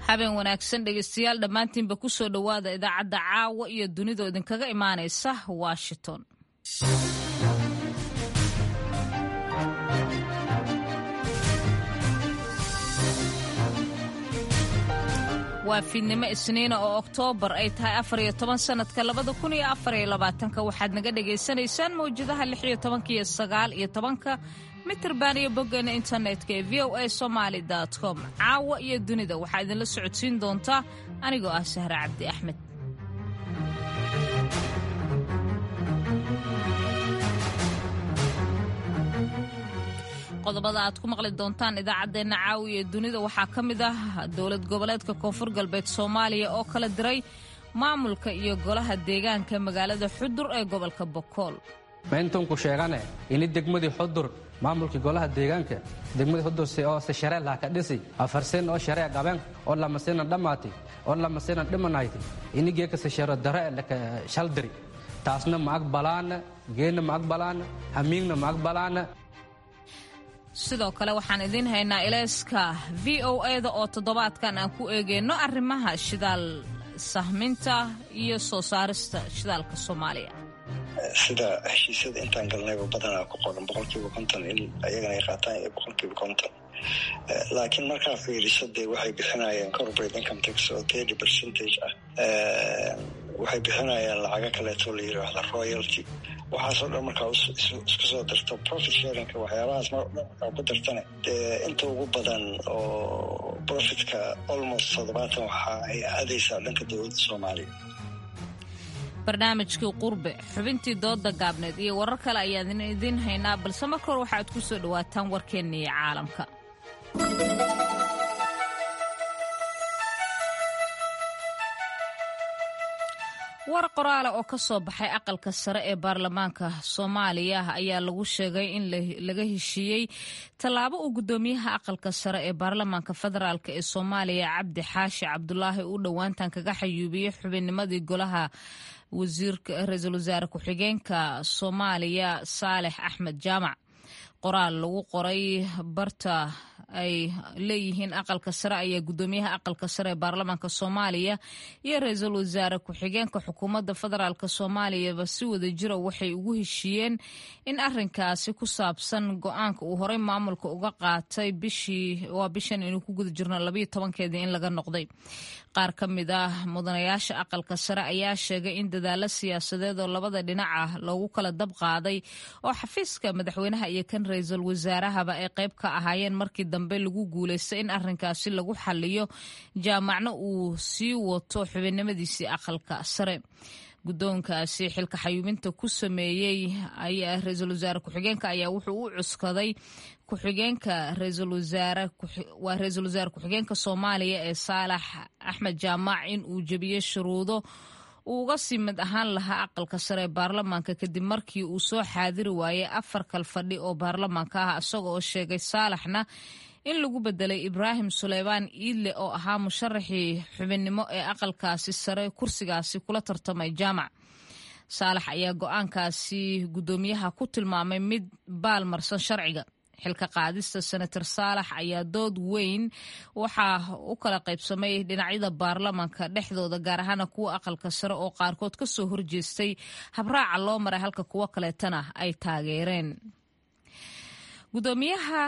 habeen wanaagsan dhegeystayaal dhammaantiinba ku soo dhowaada idaacadda caawa iyo dunidoo idinkaga imaanaysa washington waa fiidnimo isniina oo oktoobar ay tahay afar iyo toban sannadka labada kun iyo afar iyo labaatanka waxaad naga dhagaysanaysaan mawjadaha lix iyo tobanka iyo sagaal iyo tobanka mitirban iyo boggeena internetka ee v o a somaali com caawa iyo dunida waxaa idinla socodsiin doontaa anigoo ah sahre cabdi axmed qodobada aad ku maqli doontaan idaacaddeenna caawiya ee dunida waxaa ka mid ah dowlad goboleedka koonfur galbeed soomaaliya oo kala diray maamulka iyo golaha deegaanka magaalada xudur ee gobolka bokool mayntunku sheegane ini degmadii xudur maamulkii golaha deegaanka degmadii xudur oo se sharee laha ka dhisi afarsen oo sharee qaben oo lamasinan dhammaati oo lamasinan dhimanayti ini geeka se sharo dare laka shaldiri taasna ma aqbalaana geenna ma aqbalaana hamiingna ma aqbalaana sidoo kale waxaan idiin haynaa ilayska v o eda oo toddobaadkan aan ku eegeyno arrimaha shidaal sahminta iyo soo saarista shidaalka soomaaliya sida heshiisyada intaan galnayba badanaa ku qoran boqolkiiba konton in ayagana ay qaataan iyo boqolkiiba konton laakiin markaa fiiriso dee waxay bixinayaan corporate income tax oo thirty percentage ah waxay bixinayaan lacago kaleeto la yiraahdo royalty waxaasoo dhan markaa isku soo darto profit sharingka waxyaabahaas mar dhan markaa ku dartane dee inta ugu badan oo profitka almost toddobaatan waxa ay aadaysaa dhanka dowladda soomaaliya barnaamijkii qurbe xubintii dooda gaabneed iyo warar kale ayaan idiin haynaa balse marka hore waxaad ku soo dhowaataan warkeenna iyo caalamka war qoraale oo ka soo baxay aqalka sare ee baarlamaanka soomaaliya ayaa lagu sheegay in laga heshiiyey tallaabo uu guddoomiyaha aqalka sare ee baarlamaanka federaalk ee soomaaliya cabdi xaashi cabdulaahi uu dhowaantan kaga xayuubiyey xubinnimadii golaha ra-iisul wasaare ku-xigeenka soomaaliya saalex axmed jaamac qoraal lagu qoray barta ay leeyihiin aqalka sare ayaa guddoomiyaha aqalka sare ee baarlamaanka soomaaliya iyo ra-iisul wasaare ku-xigeenka xukuumadda federaalk soomaaliyaba si wada jira waxay ugu heshiiyeen in arinkaasi ku saabsan go-aanka uu horey maamulka uga qaatay bishii waa bishan inuu ku guda jirno labayo tobankeedii in laga noqday qaar ka mid ah mudanayaasha aqalka sare ayaa sheegay in dadaalo siyaasadeed oo labada dhinac ah loogu kala dab qaaday oo xafiiska madaxweynaha iyo kan ra-iisul wasaarahaba ay qayb ka ahaayeen markii dambe lagu guulaystay in arinkaasi lagu xaliyo jaamacna uu sii wato xubinnimadiisii aqalka sare guddoonkaasi xilka xayuubinta ku sameeyey ayaa ra-iisul wasaare ku-xigeenka ayaa wuxuu u cuskaday ku-xigeenka ra-iisul wasaare waa ra-iisul wasaare ku-xigeenka soomaaliya ee saalax axmed jaamac in uu jebiyey shuruudo uu uga sii mid ahaan lahaa aqalka sare ee baarlamaanka kadib markii uu soo xaadiri waayey afar kal fadhi oo baarlamaanka ah isaga oo sheegay saalaxna in lagu bedelay ibraahim suleymaan iidle oo ahaa musharaxii xubinnimo ee aqalkaasi sare kursigaasi kula tartamay jaamac saalax ayaa go-aankaasi guddoomiyaha ku tilmaamay mid baalmarsan sharciga xilka qaadista senator saalax ayaa dood weyn waxaa u kala qaybsamay dhinacyada baarlamaanka dhexdooda gaar ahaana kuwa aqalka sare oo qaarkood ka soo horjeestay habraaca loo maray halka kuwo kaleetana ay taageereen gudoomiyaha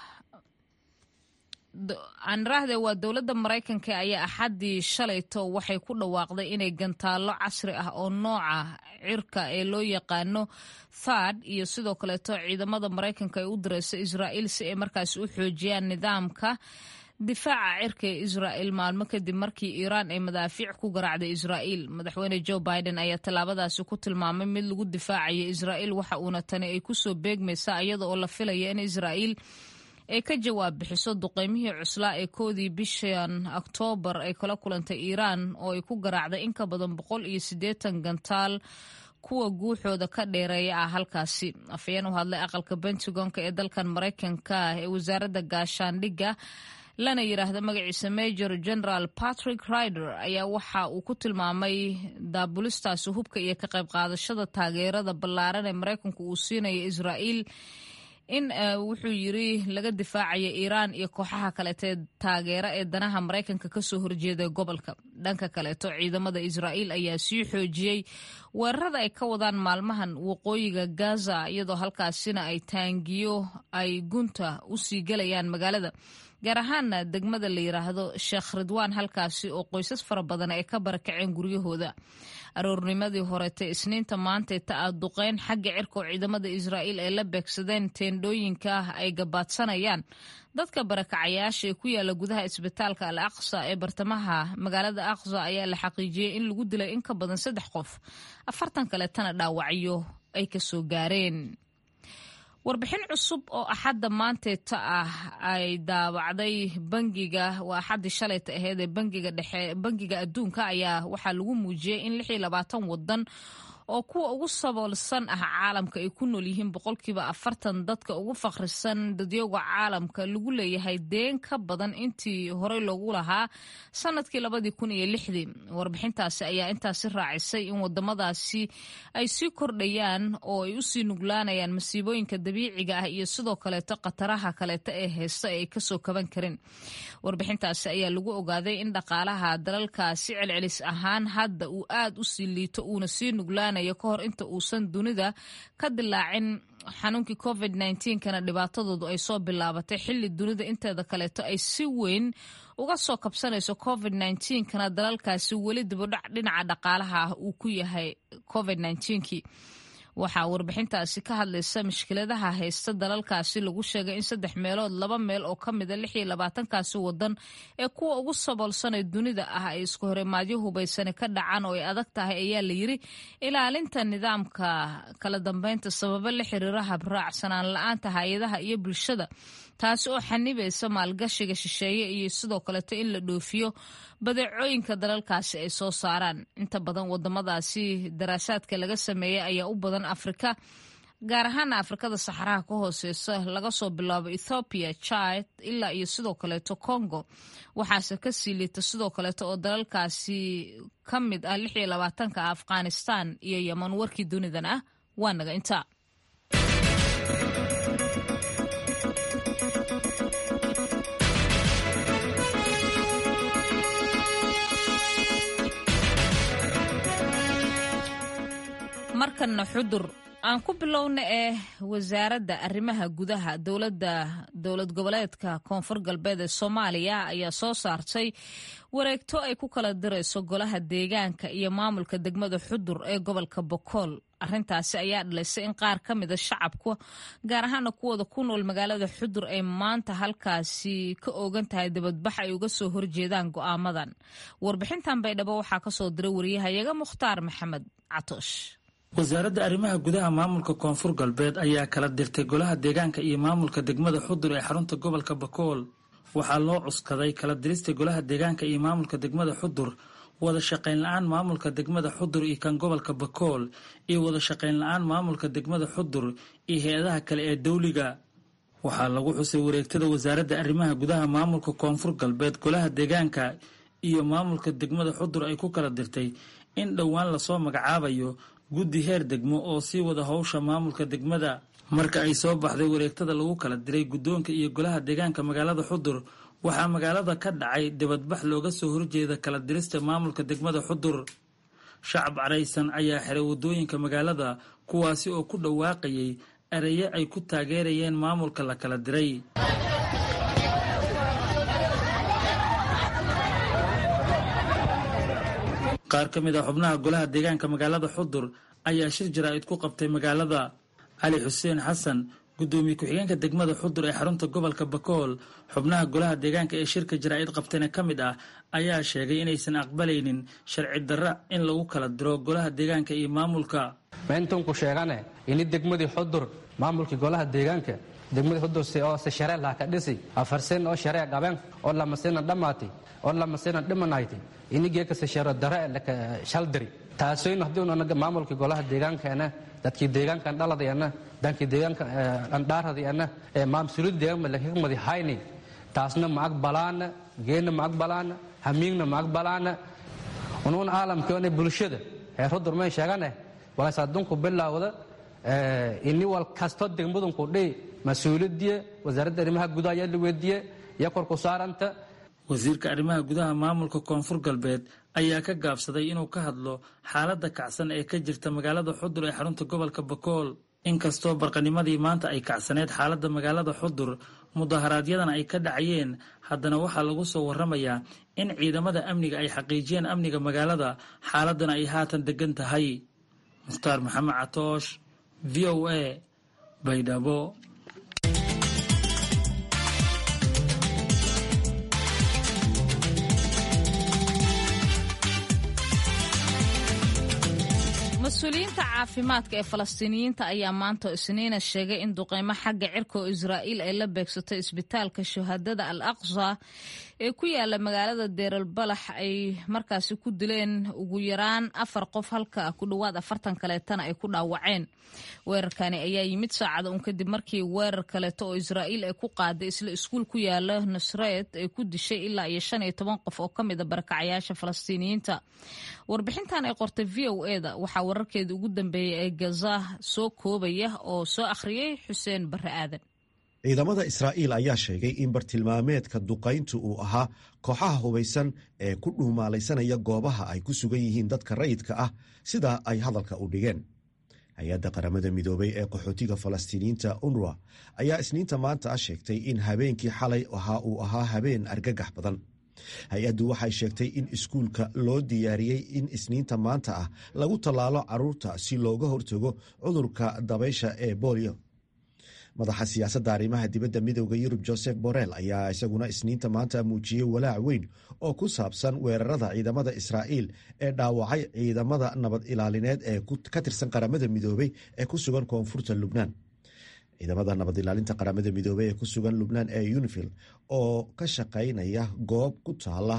aaniraahde waa dowladda maraykanka ayaa axaddii shalayto waxay ku dhawaaqday inay gantaallo casri ah oo nooca cirka ee loo yaqaano thad iyo sidoo kaleeto ciidamada maraykanka ay u direyso israa'iil si ay markaasi u xoojiyaan nidaamka difaaca cirka ee israa'il maalmo kadib markii iiraan ay madaafiic ku garaacday israa'iil madaxweyne joe biden ayaa tallaabadaasi ku tilmaamay mid lagu difaacayo israa'iil waxa uuna tani ay kusoo beegmaysaa iyada oo la filaya in israa'iil ay ka jawaab bixiso duqeymihii cuslaa ee koodii bishan oktoobar ay kala kulantay iiraan oo ay ku garaacday in ka badan boqol iyo siddeetan gantaal kuwa guuxooda ka dheereeya ah halkaasi afayeen u hadlay aqalka pentagonka ee dalkan maraykanka ee wasaaradda gaashaandhigga lana yidhaahda magaciisa major general patrick rider ayaa waxa uu ku tilmaamay daabulistaasi hubka iyo ka qayb qaadashada taageerada ballaaran ee maraykanku uu siinayo israa'iil in wuxuu yiri laga difaacaya iiraan iyo kooxaha kaleetee taageera ee danaha maraykanka kasoo horjeeda gobolka dhanka kaleeto ciidamada israa'iil ayaa sii xoojiyey weerarada ay ka wadaan maalmahan waqooyiga gaza iyadoo halkaasina ay taangiyo ay gunta usii gelayaan magaalada gaar ahaana degmada la yiraahdo sheekh ridwaan halkaasi oo qoysas fara badan ay ka barakaceen guryahooda aroornimadii horetee isniinta maantay ta a duqeyn xagga cirka oo ciidamada israa'iil ay la beegsadeen teendhooyinka ah ay gabaadsanayaan dadka barakacayaasha ee ku yaala gudaha isbitaalka al aqsa ee bartamaha magaalada aqsa ayaa la xaqiijiyey in lagu dilay in ka badan saddex qof afartan kaletana dhaawacyo ay kasoo gaareen warbixin cusub oo axadda maanteeta ah ay daabacday bangiga waa axaddii shalayta aheyd ee bangiga dhexe bangiga adduunka ayaa waxaa lagu muujiyey in lix iyo labaatan wadan oo kuwa ugu saboolsan ah caalamka ay ku nool yihiin boqolkiiba afartan dadka ugu fakhrisan dadyowga caalamka lagu leeyahay deen ka badan intii horey loogu lahaa sanadkii labadii kun iyo lixdii warbixintaasi ayaa intaasi raacisay in wadamadaasi ay sii kordhayaan oo ay usii nuglaanayaan masiibooyinka dabiiciga ah iyo sidoo kaleeto khataraha kaleeto ee heesta ay kasoo kaban karin warbixintaasi ayaa lagu ogaaday in dhaqaalaha dalalkaasi celcelis ahaan hadda uu aad u sii liito uuna sii nuglaanay ka hor inta uusan dunida ka dilaacin xanuunkii covid kana dhibaatadoodu ay soo bilaabatay xili dunida inteeda kaleeto ay si weyn uga soo kabsanayso covid kana dalalkaasi weli dibudhac dhinaca dhaqaalaha ah uu ku yahay covid kii waxaa warbixintaasi ka hadlaysa mushkiladaha haysta dalalkaasi lagu sheegay in saddex meelood laba meel oo ka mida lix iyo labaatankaasi wadan ee kuwa ugu saboolsanee dunida ah ay isku horimaadyo hubaysani ka dhacaan oo ay adag tahay ayaa la yiri ilaalinta nidaamka kala dambeynta sababo la xiriira habraacsanaan la-aanta hay-adaha iyo bulshada taasi oo xanibaysa maalgashiga shisheeye iyo sidoo kaleeto in la dhoofiyo badeecooyinka dalalkaasi ay soo saaraan inta badan wadamadaasi daraasaadka laga sameeyey ayaa u badan afrika gaar ahaana afrikada saxaraha ka hooseysa laga soo bilaabo ethoobiya chad ilaa iyo sidoo kaleeto congo waxaase ka sii liita sidoo kaleeto oo dalalkaasi ka mid ah lix iyo labaatanka afghanistan iyo yeman warkii dunidan ah waa naga intaa markana xudur aan ku bilowna ee wasaaradda arrimaha gudaha dowladda dowlad goboleedka koonfur galbeed ee soomaaliya ayaa soo saartay wareegto ay ku kala dirayso golaha deegaanka iyo maamulka degmada xudur ee gobolka bokool arrintaasi ayaa dhalaysay in qaar ka mida shacabka gaar ahaana kuwooda ku nool magaalada xudur ay maanta halkaasi ka oogan tahay dabadbax ay uga soo horjeedaan go'aamadan warbixintan baydhabo waxaa kasoo diray wariyahayaga mukhtaar maxamed catoosh wasaaradda arrimaha gudaha maamulka koonfur galbeed ayaa kala dirtay golaha deegaanka iyo maamulka degmada xudur ee xarunta gobolka bakool waxaa loo cuskaday kala dirista golaha deegaanka iyo maamulka degmada xudur wada shaqayn la-aan maamulka degmada xudur iyo kan gobolka bakool iyo wada shaqayn la-aan maamulka degmada xudur iyo hay-adaha kale ee dawliga waxaa lagu xusay wareegtada wasaaradda arrimaha gudaha maamulka koonfur galbeed golaha deegaanka iyo maamulka degmada xudur ay ku kala dirtay in dhowaan lasoo magacaabayo guddi heer degmo oo sii wada howsha maamulka degmada marka ay soo baxday wareegtada lagu kala diray guddoonka iyo golaha deegaanka magaalada xudur waxaa magaalada ka dhacay dibadbax looga soo horjeeda kala dirista maamulka degmada xudur shacab caraysan ayaa xiray waddooyinka magaalada kuwaasi oo ku dhawaaqayay erayo ay ku taageerayeen maamulka la kala diray qaar ka mid ah xubnaha golaha deegaanka magaalada xudur ayaa shir jaraa'id ku qabtay magaalada cali xuseen xasan guddoomiye ku-xigeenka degmada xudur ee xarunta gobolka bakool xubnaha golaha deegaanka ee shirka jaraa'id qabtayna ka mid ah ayaa sheegay inaysan aqbalaynin sharci darra in lagu kala diro golaha deegaanka iyo maamulka mayntunku sheegane ini degmadii xudur maamulkii golaha deegaanka degmadii xudur oo se sharee laha ka dhisi afarsen oo sharee qaben oo lamasina dhammaati oo lamasina dhimanayti inigeekase sharo dare laka shaldiri taasoyn haddii maamulkii golaha deegaankeena dadkii deegaankan dhaladayana dankii deegaanka andhaaradayana ee maamsulid deegaanka lakakmadi hayni taasna ma aqbalaana geena ma aqbalaana hamiigna ma aqbalaana unuun caalamkeena bulshada ee rudur may sheegane walaas adunku bilaawda ini wal kasto degmadunku dhihi mas-uuliyadiye wasaaradda arrimaha gudaha ayaa la weydiiye iyo korku saaranta wasiirka arrimaha gudaha maamulka koonfur galbeed ayaa ka gaabsaday inuu ka hadlo xaaladda kacsan ee ka jirta magaalada xudur ee xarunta gobolka bakool inkastoo barqanimadii maanta ay kacsaneed xaaladda magaalada xudur mudaharaadyadana ay ka dhacayeen haddana waxaa lagu soo warramayaa in ciidamada amniga ay xaqiijiyeen amniga magaalada xaaladdana ay haatan degan tahay mukhtaar maxamed catoosh v o a baydhabo mas-uuliyiinta caafimaadka ee falastiiniyiinta ayaa maanta isniina sheegay in duqeymo xagga cirka oo israa'iil ay la beegsatay isbitaalka shuhadada al aqsa ee ku yaala magaalada deeral balax ay markaasi ku dileen ugu yaraan afar qof halka ku dhowaad afartan kaleetana ay ku dhaawaceen weerarkani ayaa yimid saacada un kadib markii weerar kaleeto oo israa'iil ay ku qaaday isla iskuul ku yaala nusreed ay ku dishay ilaa iyo shan iyo toban qof oo ka mida barakacayaasha falastiiniyiinta warbixintan ay qortay v o eda waxaa wararkeeda ugu dambeeyay ee gaza soo koobaya oo soo akhriyey xuseen barre aadan ciidamada israa'iil ayaa sheegay in bartilmaameedka duqayntu uu ahaa kooxaha hubaysan ee ku dhuumaalaysanaya goobaha ay ku sugan yihiin dadka rayidka ah sida ay hadalka u dhigeen hay-adda qaramada midoobay ee qaxootiga falastiiniyiinta unruwa ayaa isniinta maanta ah sheegtay in habeenkii xalay ahaa uu ahaa habeen argagax badan hay-addu waxay sheegtay in iskuulka loo diyaariyey in isniinta maanta ah lagu tallaalo caruurta si looga hortago cudurka dabaysha ee bolio madaxa siyaasadda arrimaha dibadda midooda yurub joseph borrell ayaa isaguna isniinta maanta muujiyey walaac weyn oo ku saabsan weerarada ciidamada israa'iil ee dhaawacay ciidamada nabad ilaalineed ee ka tirsan qaramada midoobey ee ku sugan koonfurta lubnaan ciidamada nabad ilaalinta qaramada midoobey ee ku sugan lubnaan ee unifil oo ka shaqaynaya goob ku taala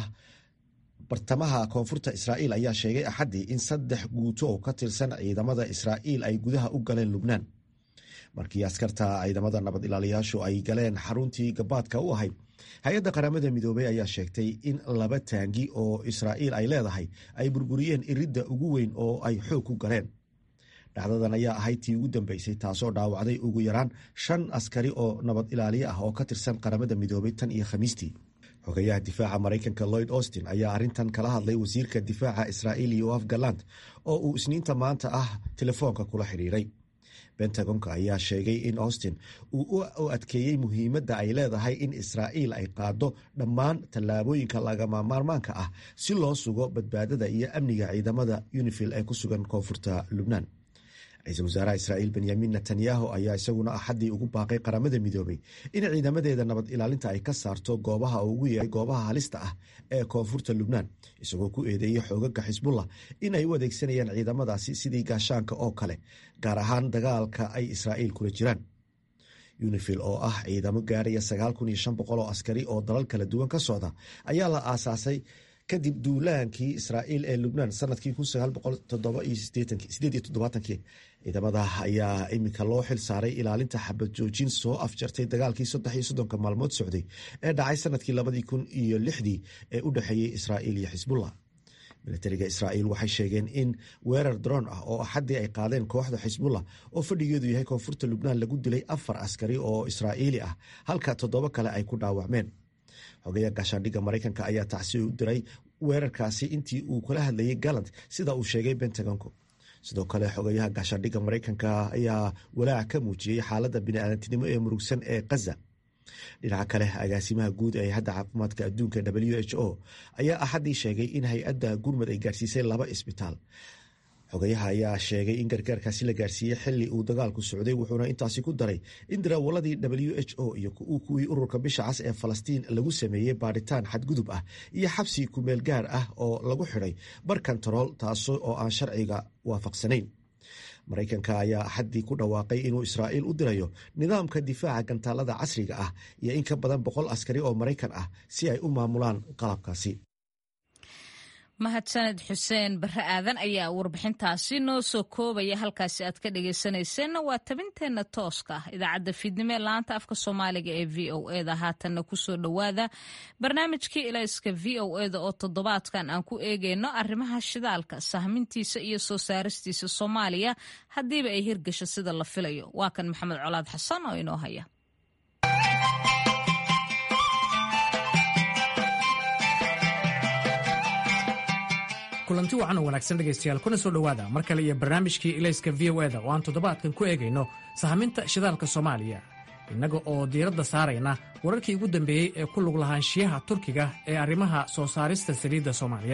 bartamaha koonfurta israa'iil ayaa sheegay axaddii in saddex guuto oo ka tirsan ciidamada israa'iil ay gudaha u galeen lubnaan markii askarta ciidamada nabad ilaaliyaashu ay galeen xaruntii gabaadka u ahayd hay-adda qaramada midoobey ayaa sheegtay in laba taangi oo israa'iil ay leedahay ay burburiyeen iridda ugu weyn oo ay xoog ku galeen dhacdadan ayaa ahayd tii ugu dambeysay taasoo dhaawacday ugu yaraan shan askari oo nabad ilaaliye ah oo ka tirsan qaramada midoobey tan iyo khamiistii xogayaha difaaca maraykanka lloyd austin ayaa arrintan kala hadlay wasiirka difaaca israa'iil yoaf galand oo uu isniinta maanta ah telefoonka kula xidhiiray bentagonka ayaa sheegay in austin uu u adkeeyey muhiimadda ay leedahay in israa'iil ay qaado dhammaan tallaabooyinka lagama maarmaanka ah si loo sugo badbaadada iyo amniga ciidamada unifil ee ku sugan koonfurta lubnaan ra-iisul wasaaraha israa'iil benyamin netanyahu ayaa isaguna axaddii ugu baaqay qaramada midoobey in ciidamadeeda nabad ilaalinta ay ka saarto goobaha ugu yeeray goobaha halista ah ee koonfurta lubnaan isagoo ku eedeeyey xoogaga xisbullah in ay u adeegsanayaan ciidamadaasi sidii gaashaanka oo kale gaar ahaan dagaalka ay israa'iil kula jiraan unifil oo ah ciidamo gaaraya sagaal kun iyo shan boqol oo askari oo dalal kala duwan ka socda ayaa la aasaasay kadib duulaankii israa'iil ee lubnaan sanadkii ciidamada ayaa iminka loo xil saaray ilaalinta xabad joojin soo afjartay dagaalkii saddex iyo soddonka maalmood socday ee dhacay sanadkii labadii kun iyo lixdii ee u dhexeeyey israa'iil iyo xisbullah militariga israa'iil waxay sheegeen in weerar droon ah oo axaddii ay qaadeen kooxda xisbullah oo fadhigeedu yahay koonfurta lubnaan lagu dilay afar askari oo israa'iili ah halka toddoba kale ay ku dhaawacmeen xogeya gaashaandhigga maraykanka ayaa tacsi u diray weerarkaasi intii uu kula hadlayay galant sida uu sheegay bentagonku sidoo kale xogeyaha gaashaandhigga maraykanka ayaa walaac ka muujiyey xaaladda biniaadantinimo ee murugsan ee kaza dhinaca kale agaasimaha guud ee hay-adda caafimaadka adduunka w h o ayaa axaddii sheegay in hay-adda gurmud ay gaarsiisay laba isbitaal xogayaha ayaa sheegay in gargaarkaasi la gaarsiiyey xili uu dagaalku socday wuxuuna intaasi ku daray in daraawaladii w h o iyo kuwii ururka bisha cas ee falastiin lagu sameeyey baadhitaan xadgudub ah iyo xabsi kumeel gaar ah oo lagu xidhay bar kantarool taas oo aan sharciga waafaqsanayn maraykanka ayaa axaddii ku dhawaaqay inuu israa'iil u dirayo nidaamka difaaca gantaalada casriga ah iyo in ka badan boqol askari oo maraykan ah si ay u maamulaan qalabkaasi mahadsaned xuseen barre aadan ayaa warbixintaasi noo soo koobaya halkaasi aad ka dhegaysanayseena waa tabinteenna tooska ah idaacadda fiidnimo ee laanta afka soomaaliga ee v o eda haatanna kusoo dhowaada barnaamijkii ilayska v o eda oo toddobaadkan aan ku eegayno arrimaha shidaalka sahmintiisa iyo soo saaristiisa soomaaliya haddiiba ay hirgasho sida la filayo waa kan maxamed colaad xasan oo inoo haya kulanti wacan oo wanaagsan dhegaystayaal kuna soo dhowaada mar kale iyo barnaamijkii ilayska v o eda oo aan toddobaadkan ku eegayno sahminta shidaalka soomaaliya innaga oo diiradda saarayna wararkii ugu dambeeyey ee ku lug lahaanshiyaha turkiga ee arrimaha soo saarista saliidda soomaaliya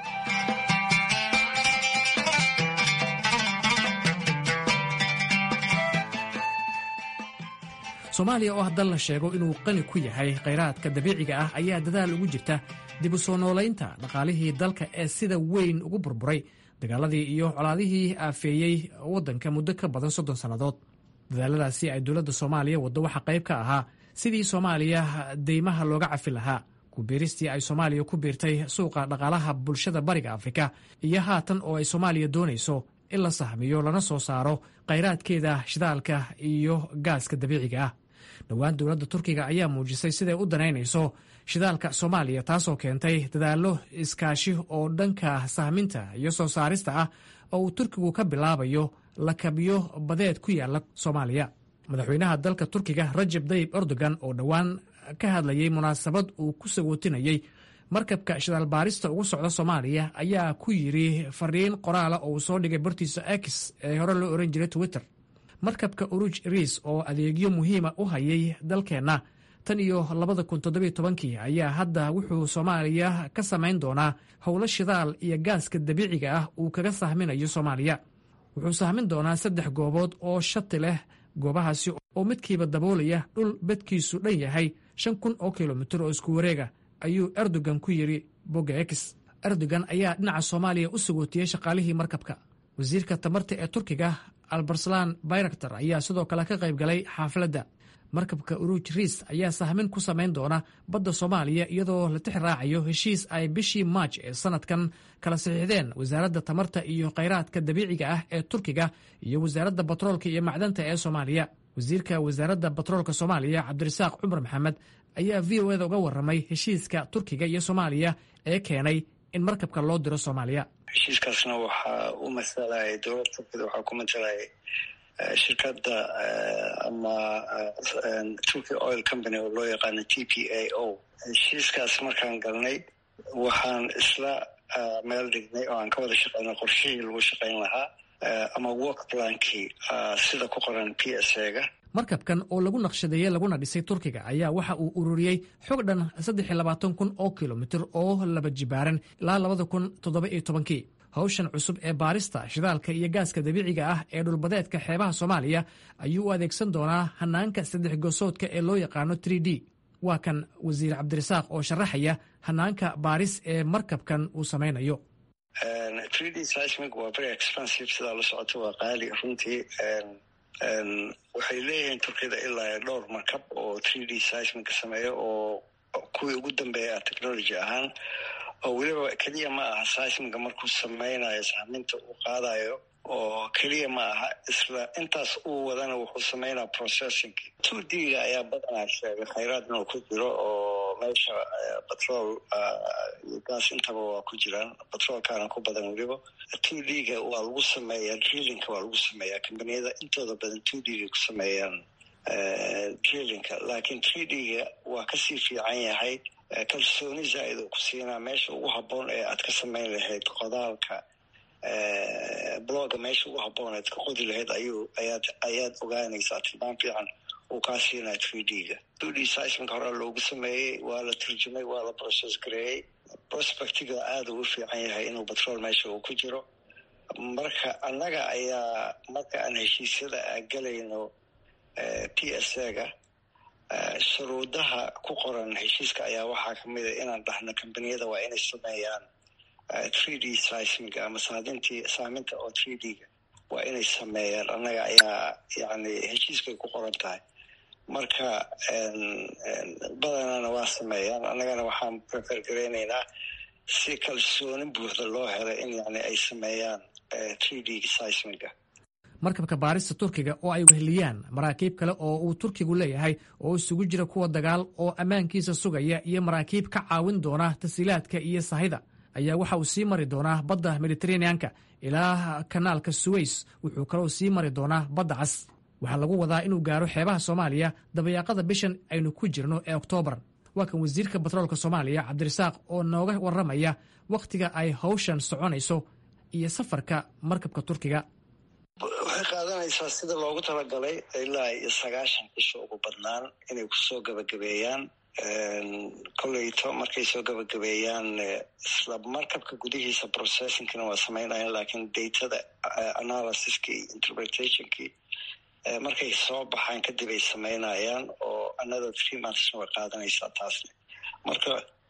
soomaaliya oo haddal la sheego inuu qani ku yahay khayraadka dabiiciga ah ayaa dadaal ugu jirta dib u soo noolaynta dhaqaalihii dalka ee sida weyn ugu burburay dagaaladii iyo colaadihii aafeeyey waddanka muddo ka badan soddon sannadood dadaaladaasi ay dowladda soomaaliya waddo waxaa qayb ka ahaa sidii soomaaliya deymaha looga cafi lahaa kubiiristii ay soomaaliya ku biirtay suuqa dhaqaalaha bulshada bariga afrika iyo haatan oo ay soomaaliya doonayso in la sahmiyo lana soo saaro khayraadkeeda shidaalka iyo gaaska dabiiciga ah dhowaan dowladda turkiga ayaa muujisay siday u danaynayso shidaalka soomaaliya taasoo keentay dadaallo iskaashi oo dhanka sahminta iyo soo saarista ah oo uu turkigu ka bilaabayo lakabyo badeed ku yaala soomaaliya madaxweynaha dalka turkiga rajab dayib erdogan oo dhowaan ka hadlayay munaasabad uu ku sagootinayey markabka shidaal baarista ugu socda soomaaliya ayaa ku yidhi fariin qoraala oo uu soo dhigay bartiisa x ee hore loo ohan jiray twitter markabka uruj riis oo adeegyo muhiima u hayay dalkeenna tan iyo labada kun toddobiyo tobankii ayaa hadda wuxuu soomaaliya ka samayn doonaa howlo shidaal iyo gaaska dabiiciga ah uu kaga sahminayo soomaaliya wuxuu sahmin doonaa saddex goobood oo shati leh goobahaasi oo midkiiba daboolaya dhul bedkiisu dhan yahay shan kun oo kilomitir oo isku wareega ayuu erdogan ku yidhi bogga x erdogan ayaa dhinaca soomaaliya u sagootiyey shaqaalihii markabka wasiirka tamarta ee turkiga albarslan bayraktar ayaa sidoo kale ka qayb galay xaafladda markabka uruj riis ayaa sahmin ku samayn doona badda soomaaliya iyadoo la tix raacayo heshiis ay bishii maaj ee sanadkan kala saxiixdeen wasaaradda tamarta iyo khayraadka dabiiciga ah ee turkiga iyo wasaaradda batroolka iyo macdanta ee soomaaliya wasiirka wasaaradda batroolka soomaaliya cabdirasaaq cumar maxamed ayaa v o eda uga warramay heshiiska turkiga iyo soomaaliya ee keenay in markabka loo diro soomaaliya heshiiskaasna waxaa u masalaya dowladda turkida waxaa ku masalaya shirkadda ama turkey oil company oo loo yaqaano t p a o heshiiskaas markaan galnay waxaan isla meel dhignay oo aan ka wada shaqeynay qorshihii lagu shaqayn lahaa ama work plankii sida ku qoran p s a ga markabkan oo lagu naqshadeeyey laguna dhisay turkiga ayaa waxa uu ururiyey xog dhan saddex iyo labaatan kun oo kilomitir oo laba jibaaran ilaa labada kun toddoba iyo tobankii hawshan cusub ee baarista shidaalka iyo gaaska dabiiciga ah ee dhulbadeedka xeebaha soomaaliya ayuu u adeegsan doonaa hanaanka saddex gosoodka ee loo yaqaano tr d waa kan wasiir cabdirasaaq oo sharaxaya hanaanka baaris ee markabkan uu samaynayo waa very expensive sidaa la socoto waa qaali runtii waxay leeyihiin turkiyada ilaa dhowr markab oo three d seismic sameeya oo kuwii ugu dambeeya technology ahaan oo weliba keliya ma aha seismiga markuu sameynayo sahminta uu qaadayo oo keliya ma aha isla intaas uu wadana wuxuu sameynaya processing two d ga ayaa badanaa sheegay khayraad inuu ku jiro oo meesha batrol iyo gaas intaba waa ku jiraan batroolkaana ku badan weliba two d ga waa lagu sameeyaa drillinka waa lagu sameeyaa kambaniyada intooda badan two d ga ku sameeyaan drillinka laakiin three d ga waa kasii fiican yahay kalsooni zaa-id oo ku siinaa meesha ugu habboon ee aad ka samayn lahayd qodaalka bloga meesha ugu habboon ead ka qodi lahayd ayuu ayaad ayaad ogaanaysaa tilmaan fiican uu kaa siinaa three d ga two d seismic hore loogu sameeyey waa la turjumay waa la process gareeyey prospectiga aada uu fiican yahay inuu batrol meesha uu ku jiro marka annaga ayaa marka aan heshiisyada a galayno p s a ga shuruudaha ku qoran heshiiska ayaa waxaa kamid a inaan dhahno kambaniyada waa inay sameeyaan three d seismiga ama saadintii saaminta oo three d ga waa inay sameeyaan annaga ayaa yani heshiiskay ku qoran tahay marka badanana waa sameeyaan annagana waxaan prefer gareyneynaa si kalsooni buuxda loo helay in yani ay sameeyaan three d seismiga markabka baarista turkiga oo ay weheliyaan maraakiib kale oo uu turkigu leeyahay oo isugu jira kuwa dagaal oo ammaankiisa sugaya iyo maraakiib ka caawin doona tasiilaadka iyo sahayda ayaa waxa uu sii mari doonaa badda mediteraneanka ilaa kanaalka suweys wuxuu kaloo sii mari doonaa badda cas waxaa lagu wadaa inuu gaaro xeebaha soomaaliya dabayaaqada bishan aynu ku jirno ee oktoobar waa kan wasiirka batroolka soomaaliya cabdirasaaq oo nooga warramaya wakhtiga ay hawshan soconayso iyo safarka markabka turkiga waxay qaadanaysaa sida loogu talagalay ilaa iyo sagaashan cisho ugu badnaan inay kusoo gabagabeeyaan koleyto markay soo gabagabeeyaan isla markabka gudihiisa processingkina waa sameynayaan laakiin datada analysiska iyo interpretationkii markay soo baxaan kadib ay sameynayaan oo another three monthsna way qaadanaysaa taasna marka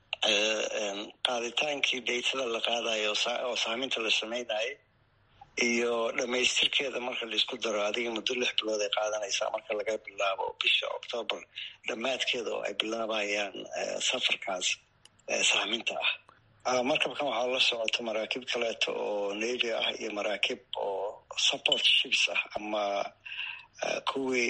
qaaditaankii datada la qaadayo oo saaminta la sameynayay iyo dhamaystirkeeda marka laisku daro adiga muddo lix bilood ay qaadanaysaa marka laga bilaabo bisha octoobar dhammaadkeeda oo ay bilaabayaan safarkaas saaminta ah markabkan waxaa la socota maraakiib kaleeto oo navy ah iyo maraakiib oo support ships ah ama kuwii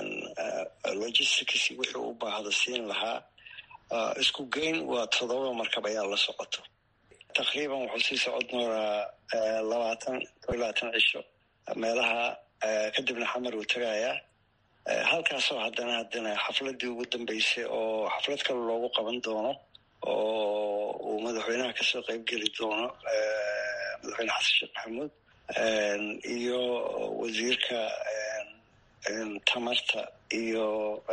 logistics wixii u baahdo siin lahaa isku geyn waa todoba markab ayaa la socoto taqriiban wuxuu sii socod nooraa labaatan labaatan cisho meelaha kadibna xamar uu tagayaa halkaasoo haddana haddana xafladii ugu dambeysay oo xaflad kale loogu qaban doono oo uu madaxweynaha kasoo qeyb geli doono madaxweyne xasan sheekh maxamuud iyo wasiirka tamarta iyo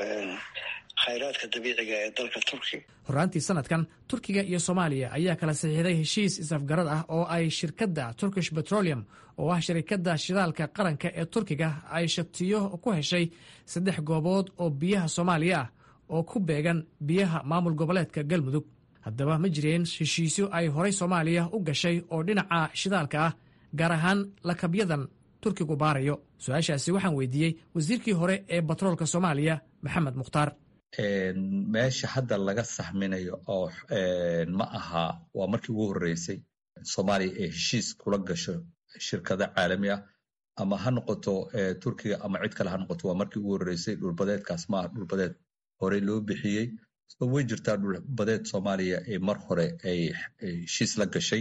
khayraadka dabiiciga ee dalka turkiga horraantii sanadkan turkiga iyo soomaaliya ayaa kala saxiixday heshiis isafgarad ah oo ay shirkadda turkish petroleum oo ah shirkadda shidaalka qaranka ee turkiga ay shatiyo ku heshay saddex goobood oo biyaha soomaaliya ah oo ku beegan biyaha maamul goboleedka galmudug haddaba ma jireen heshiisyo ay horay soomaaliya u gashay oo dhinaca shidaalka ah gaar ahaan lakabyadan turkigu baarayo su-aashaasi waxaan weydiiyey wasiirkii hore ee batroolka soomaaliya maxamed mukhtaar meesha hadda laga saxminayo oo ma aha waa markii ugu horreysay soomaaliya ee heshiis kula gasho shirkado caalami ah ama ha noqoto turkiga ama cid kale ha noqoto waa markii ugu horreysay dhulbadeedkaas ma aha dhulbadeed horey loo bixiyey way jirtaa dhulbadeed soomaaliya ee mar hore ay heshiis la gashay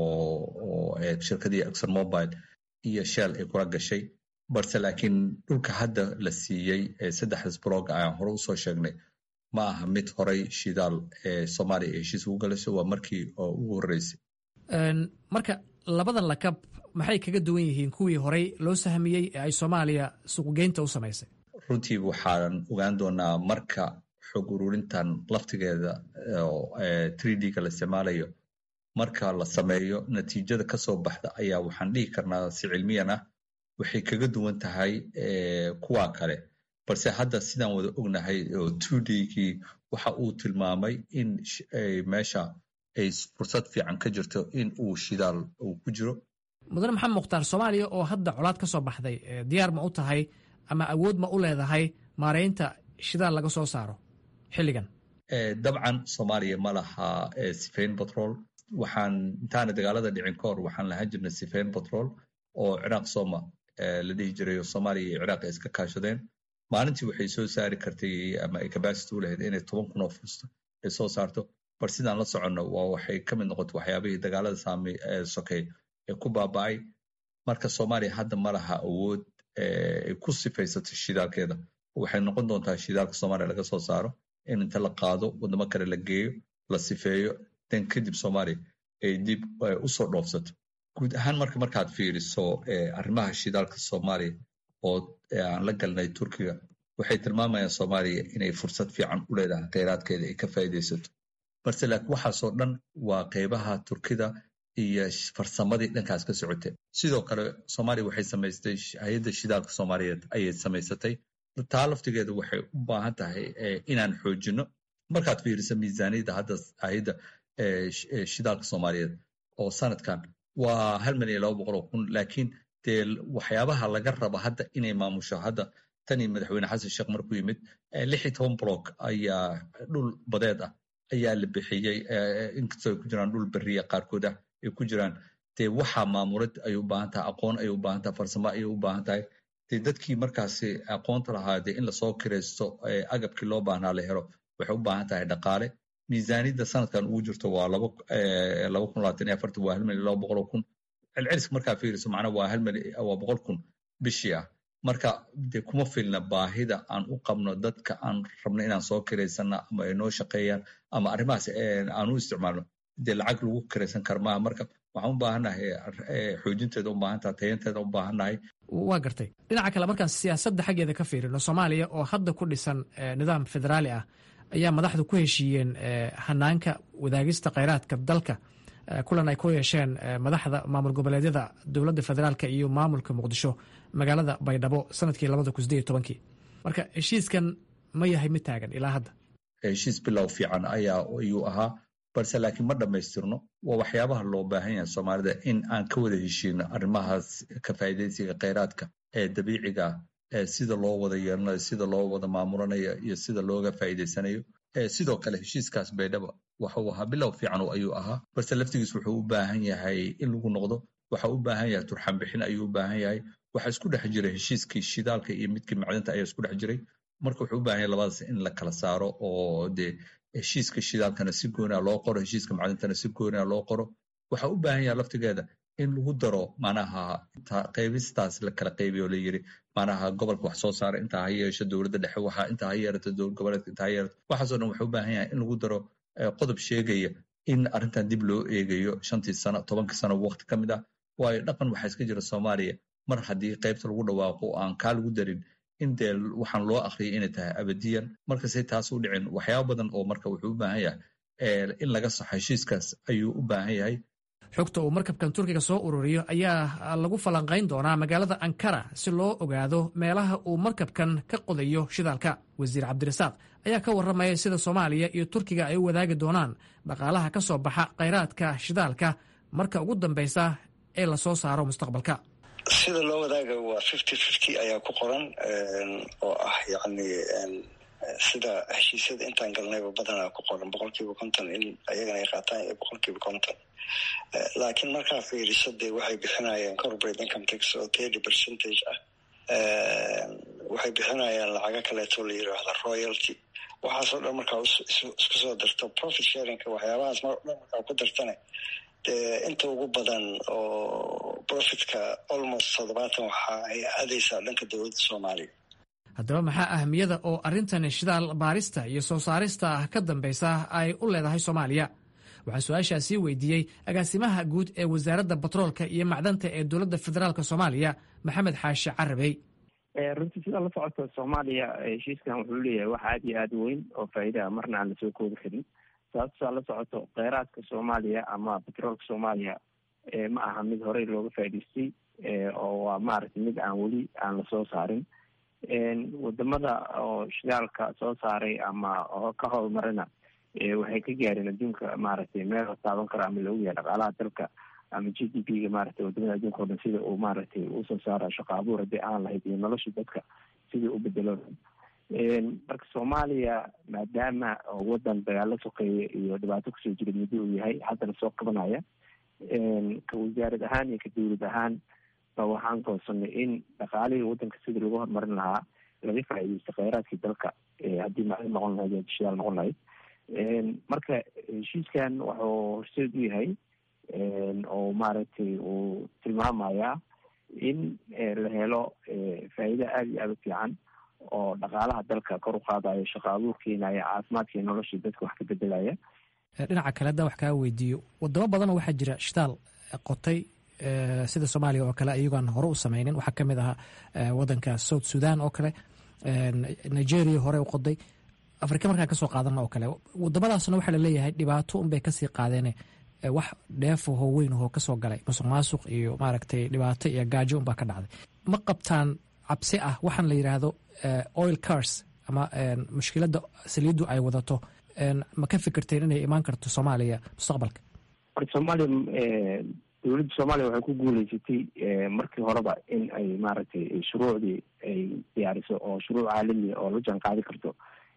oo shirkadii exxon mobile iyo shell ay kula gashay balse laakiin dhulka hadda la siiyey saddexdas blog ayaan hore usoo sheegnay ma aha mid horay shidaal ee soomaaliya ee heshiis ugu galayso waa markii ugu horreysay marka labadan lakab maxay kaga duwan yihiin kuwii horey loo sahmiyey ee ay soomaaliya suuqgeynta u samaysay runtii waxaan ogaan doonaa marka xog ururintan laftigeeda three d-ga la isticmaalayo marka la sameeyo natiijada kasoo baxda ayaa waxaan dhihi karnaa si cilmiyan ah waxay kaga duwan tahay kuwa kale balse hadda sidaan wada ognahay oo two d-gii waxa uu tilmaamay in meesha ay fursad fiican ka jirto in uu shidaal uu ku jiro mudane maxamed mukhtaar soomaaliya oo hadda colaad ka soo baxday diyaar ma u tahay ama awood ma u leedahay maaraynta shidaal laga soo saaro xilligan dabcan soomaaliya ma laha sifayn batrol waxaan intaana dagaalada dhicin ka hor waxaan lahaan jirnay sifayn batrol oo ciraaq sooma la dhihi jiray oo soomaaliya iyo ciraaq ay iska kaashadeen maalintii waxay soo saari kartay ama ay capacity u lahayd inay toban kun oo fusta ay soo saarto bal sidaan la soconno waa waxay ka mid noqotay waxyaabihii dagaalada saami sokey ee ku baaba'ay marka soomaaliya hadda ma laha awood ay ku sifaysatay shidaalkeeda waxay noqon doontaa shidaalka soomaaliya laga soo saaro in inta la qaado wadamo kale la geeyo la sifeeyo dan kadib soomaaliya ay dib usoo dhoofsato guud ahaan marka markaad fiiriso arrimaha shidaalka soomaaliya oo aan la galnay turkiga waxay tilmaamayaan soomaaliya inay fursad fiican u leedahay kheyraadkeeda ay ka faa'iidaysato balse laakiin waxaasoo dhan waa qeybaha turkida iyo farsamadii dhankaas ka socotay sidoo kale soomaaliya waxay samaystay hay-adda shidaalka soomaaliyeed ayay samaysatay taa laftigeeda waxay u baahan tahay inaan xoojino markaad fiiriso miisaaniyadda hadda hay-adda shidaalka soomaaliyeed oo sanadkan waa hal milyan iyo laba boqol oo kun laakiin dee waxyaabaha laga raba hadda inay maamusho hadda tanii madaxweyne xasan sheekh markuu yimid lix iyo toban block ayaa dhul badeed ah ayaa la bixiyey inkastoo ay ku jiraan dhul beriya qaarkood ah ay ku jiraan dee waxaa maamulid ay u baahan tahay aqoon ay u baahan tahay farsamo ayay u baahan tahay dee dadkii markaasi aqoonta lahaa dee in lasoo kiraysto agabkii loo baahnaa la helo waxay u baahan tahay dhaqaale miisaaniyadda sanadkan ugu jirto waa laba laba kun labaatan iyo afartan waa hal milyan laba boqol oo kun celceliska markaa fiiriso macnaa waa hal milyan waa boqol kun bishii ah marka dee kuma filna baahida aan u qabno dadka aan rabno inaan soo kiraysana ama ay noo shaqeeyaan ama arrimahaas aan u isticmaalno dee lacag lagu kiraysan kara maaha marka waxaan u baahannahay xoojinteeda u baahantaha tayanteeda u baahannahay waa gartay dhinaca kale markaan siyaasadda xaggeeda ka fiirino soomaaliya oo hadda ku dhisan nidaam federaali ah ayaa madaxdu ku heshiiyeen hanaanka wadaagista kheyraadka dalka kulan ay ku yeesheen madaxda maamul goboleedyada dowladda federaalk iyo maamulka muqdisho magaalada baydhabo sanadkii labada kun sideed iyo tobankii marka heshiiskan ma yahay mid taagan ilaa hadda heshiis bilow fiican ayaa ayuu ahaa balse laakiin ma dhammaystirno waa waxyaabaha loo baahan yahay soomaalida in aan ka wada heshiino arrimahaas ka faa'iidaysiga kheyraadka ee dabiiciga ah sida loo wada yeelanayo sida loo wada maamulanayo iyo sida looga faa'iidaysanayo sidoo kale heshiiskaas baydhaba waxuu ahaa bilow fiican ayuu ahaa balse laftigiis wuxuu u baahan yahay in lagu noqdo waxa u baahan yahay turxan bixin ayuu u baahan yahay waxa isku dhex jiray heshiiskii shidaalka iyo midkii macdinta ayaa isku dhex jiray marka wuxuu u baahan yahay labadaas in la kala saaro oo dee heshiiska shidaalkana si gooniha loo qoro heshiiska macdintana si gooniha loo qoro waxa u baahan yahay laftigeeda in lagu daro manaha qaybistaas la kala qaybiyo la yiri manaha gobolka wax soo saara intaa ha yeesho dowladda dhexe waxa intaa ha yeerato dowlad goboleedka intaa ha yeerato waxaasoo dhan wuxuu u baahan yahay in lagu daro qodob sheegaya in arrintan dib loo eegayo shantii sano tobankii sano waqti ka mid ah waayo dhaqan waxaa iska jira soomaaliya mar haddii qaybta lagu dhawaaqo aan kaa lagu darin in dee waxaan loo akhriyay inay tahay abadiyan markasay taas u dhicin waxyaaba badan oo marka wuxuu u baahan yahay in laga saxo heshiiskaas ayuu u baahan yahay xogta uu markabkan turkiga soo ururiyo ayaa lagu falanqayn doonaa magaalada ankara si loo ogaado meelaha uu markabkan ka qodayo shidaalka wasiir cabdirasaaq ayaa ka warramaya sida soomaaliya iyo turkiga ay u wadaagi doonaan dhaqaalaha ka soo baxa khayraadka shidaalka marka ugu dambaysa ee lasoo saaro mustaqbalka sida loo wadaaga waa fifty fifty ayaa ku qoran oo ah yacni sida heshiisyada intaan galnayba badanaa ku qoran boqol kiiba konton in ayagana ay qaataan iyo boqol kiiba konton laakiin markaa fiiriso dee waxay bixinayaan corporate income tax oo thirty percentage ah waxay bixinayaan lacago kaleeto la yiraahdo royalty waxaasoo dhan markaa isku soo darto profit sharingka waxyaabahaas mar dhan markaa ku dartane dee inta ugu badan oo profitka almost toddobaatan waxa ay aadaysaa dhanka dowladda soomaaliya haddaba maxaa ahmiyada oo arrintan shidaal baarista iyo soo saarista ka dambaysa ay u leedahay soomaaliya waxaa su-aashaasii weydiiyey agaasimaha guud ee wasaaradda batroolka iyo macdanta ee dowladda federaalk soomaaliya maxamed xaashi carabey runtii sidaa la socota soomaaliya heshiiskan wuxuu leeyahay wax aada iyo aada weyn oo faa'iidaha marna aan lasoo koobi karin sababtaa la socoto kheyraadka soomaaliya ama batroolka soomaaliya ma aha mid horey looga faa'idaystay oo waa maaragtay mid aan weli aan lasoo saarin wadamada oo shidaalka soo saaray ama oo ka howlmarina waxay ka gaareen adduunka maaragtay meel la taaban karo ama loogu yahay dhaqaalaha dalka ama g d p ga maaragtay wadamada adduunka o dhan sida uu maaragtay usoo saara shaqo abuur haddii aan lahayd iyo nolosha dadka sidii u bedelo marka soomaaliya maadaama wadan dagaalo sokeeye iyo dhibaato kusoo jira muddo uu yahay haddana soo qabanaya ka wasaarad ahaan iyo ka dowlad ahaan ba waxaan goonsanay in dhaqaalihii wadanka sidii lagu horumarin lahaa laga faa'iideysto kheyraadkii dalka haddii macdin noqon lahayd iyo shidaal noqon lahayd marka heshiiskan wuxuu horseed u yahay oo maaragtay uu tilmaamayaa in la helo faa'iido aada iyo aada u fiican oo dhaqaalaha dalka kor u qaadayo shaqo abuur keenaya caafimaadkii noloshii dadka wax ka bedelaya dhinaca kale haddaa wax kaa weydiiyo wadamo badanoo waxaa jira shitaal qotay sida soomaaliya oo kale iyagoan hore u sameynin waxaa ka mid ahaa wadanka south sudan oo kale nigeria hore u qoday afrika markaan kasoo qaadana oo kale wadamadaasna waxaa laleeyahay dhibaato unbay kasii qaadeene wax dheefahoo weyn ahoo kasoo galay musuq maasuq iyo maaragtay dhibaato iyo gaajo unbaa ka dhacday ma qabtaan cabsi ah waxaan la yidhaahdo oil cars ama mushkiladda saliiddu ay wadato ma ka fikirteen inay imaan karto soomaaliya mustaqbalka horta soomaaliya dowladda soomaaliya waxay ku guuleysatay markii horeba in ay maaragtay shuruucdii ay diyaariso oo shuruuc caalamiya oo la jaan qaadi karto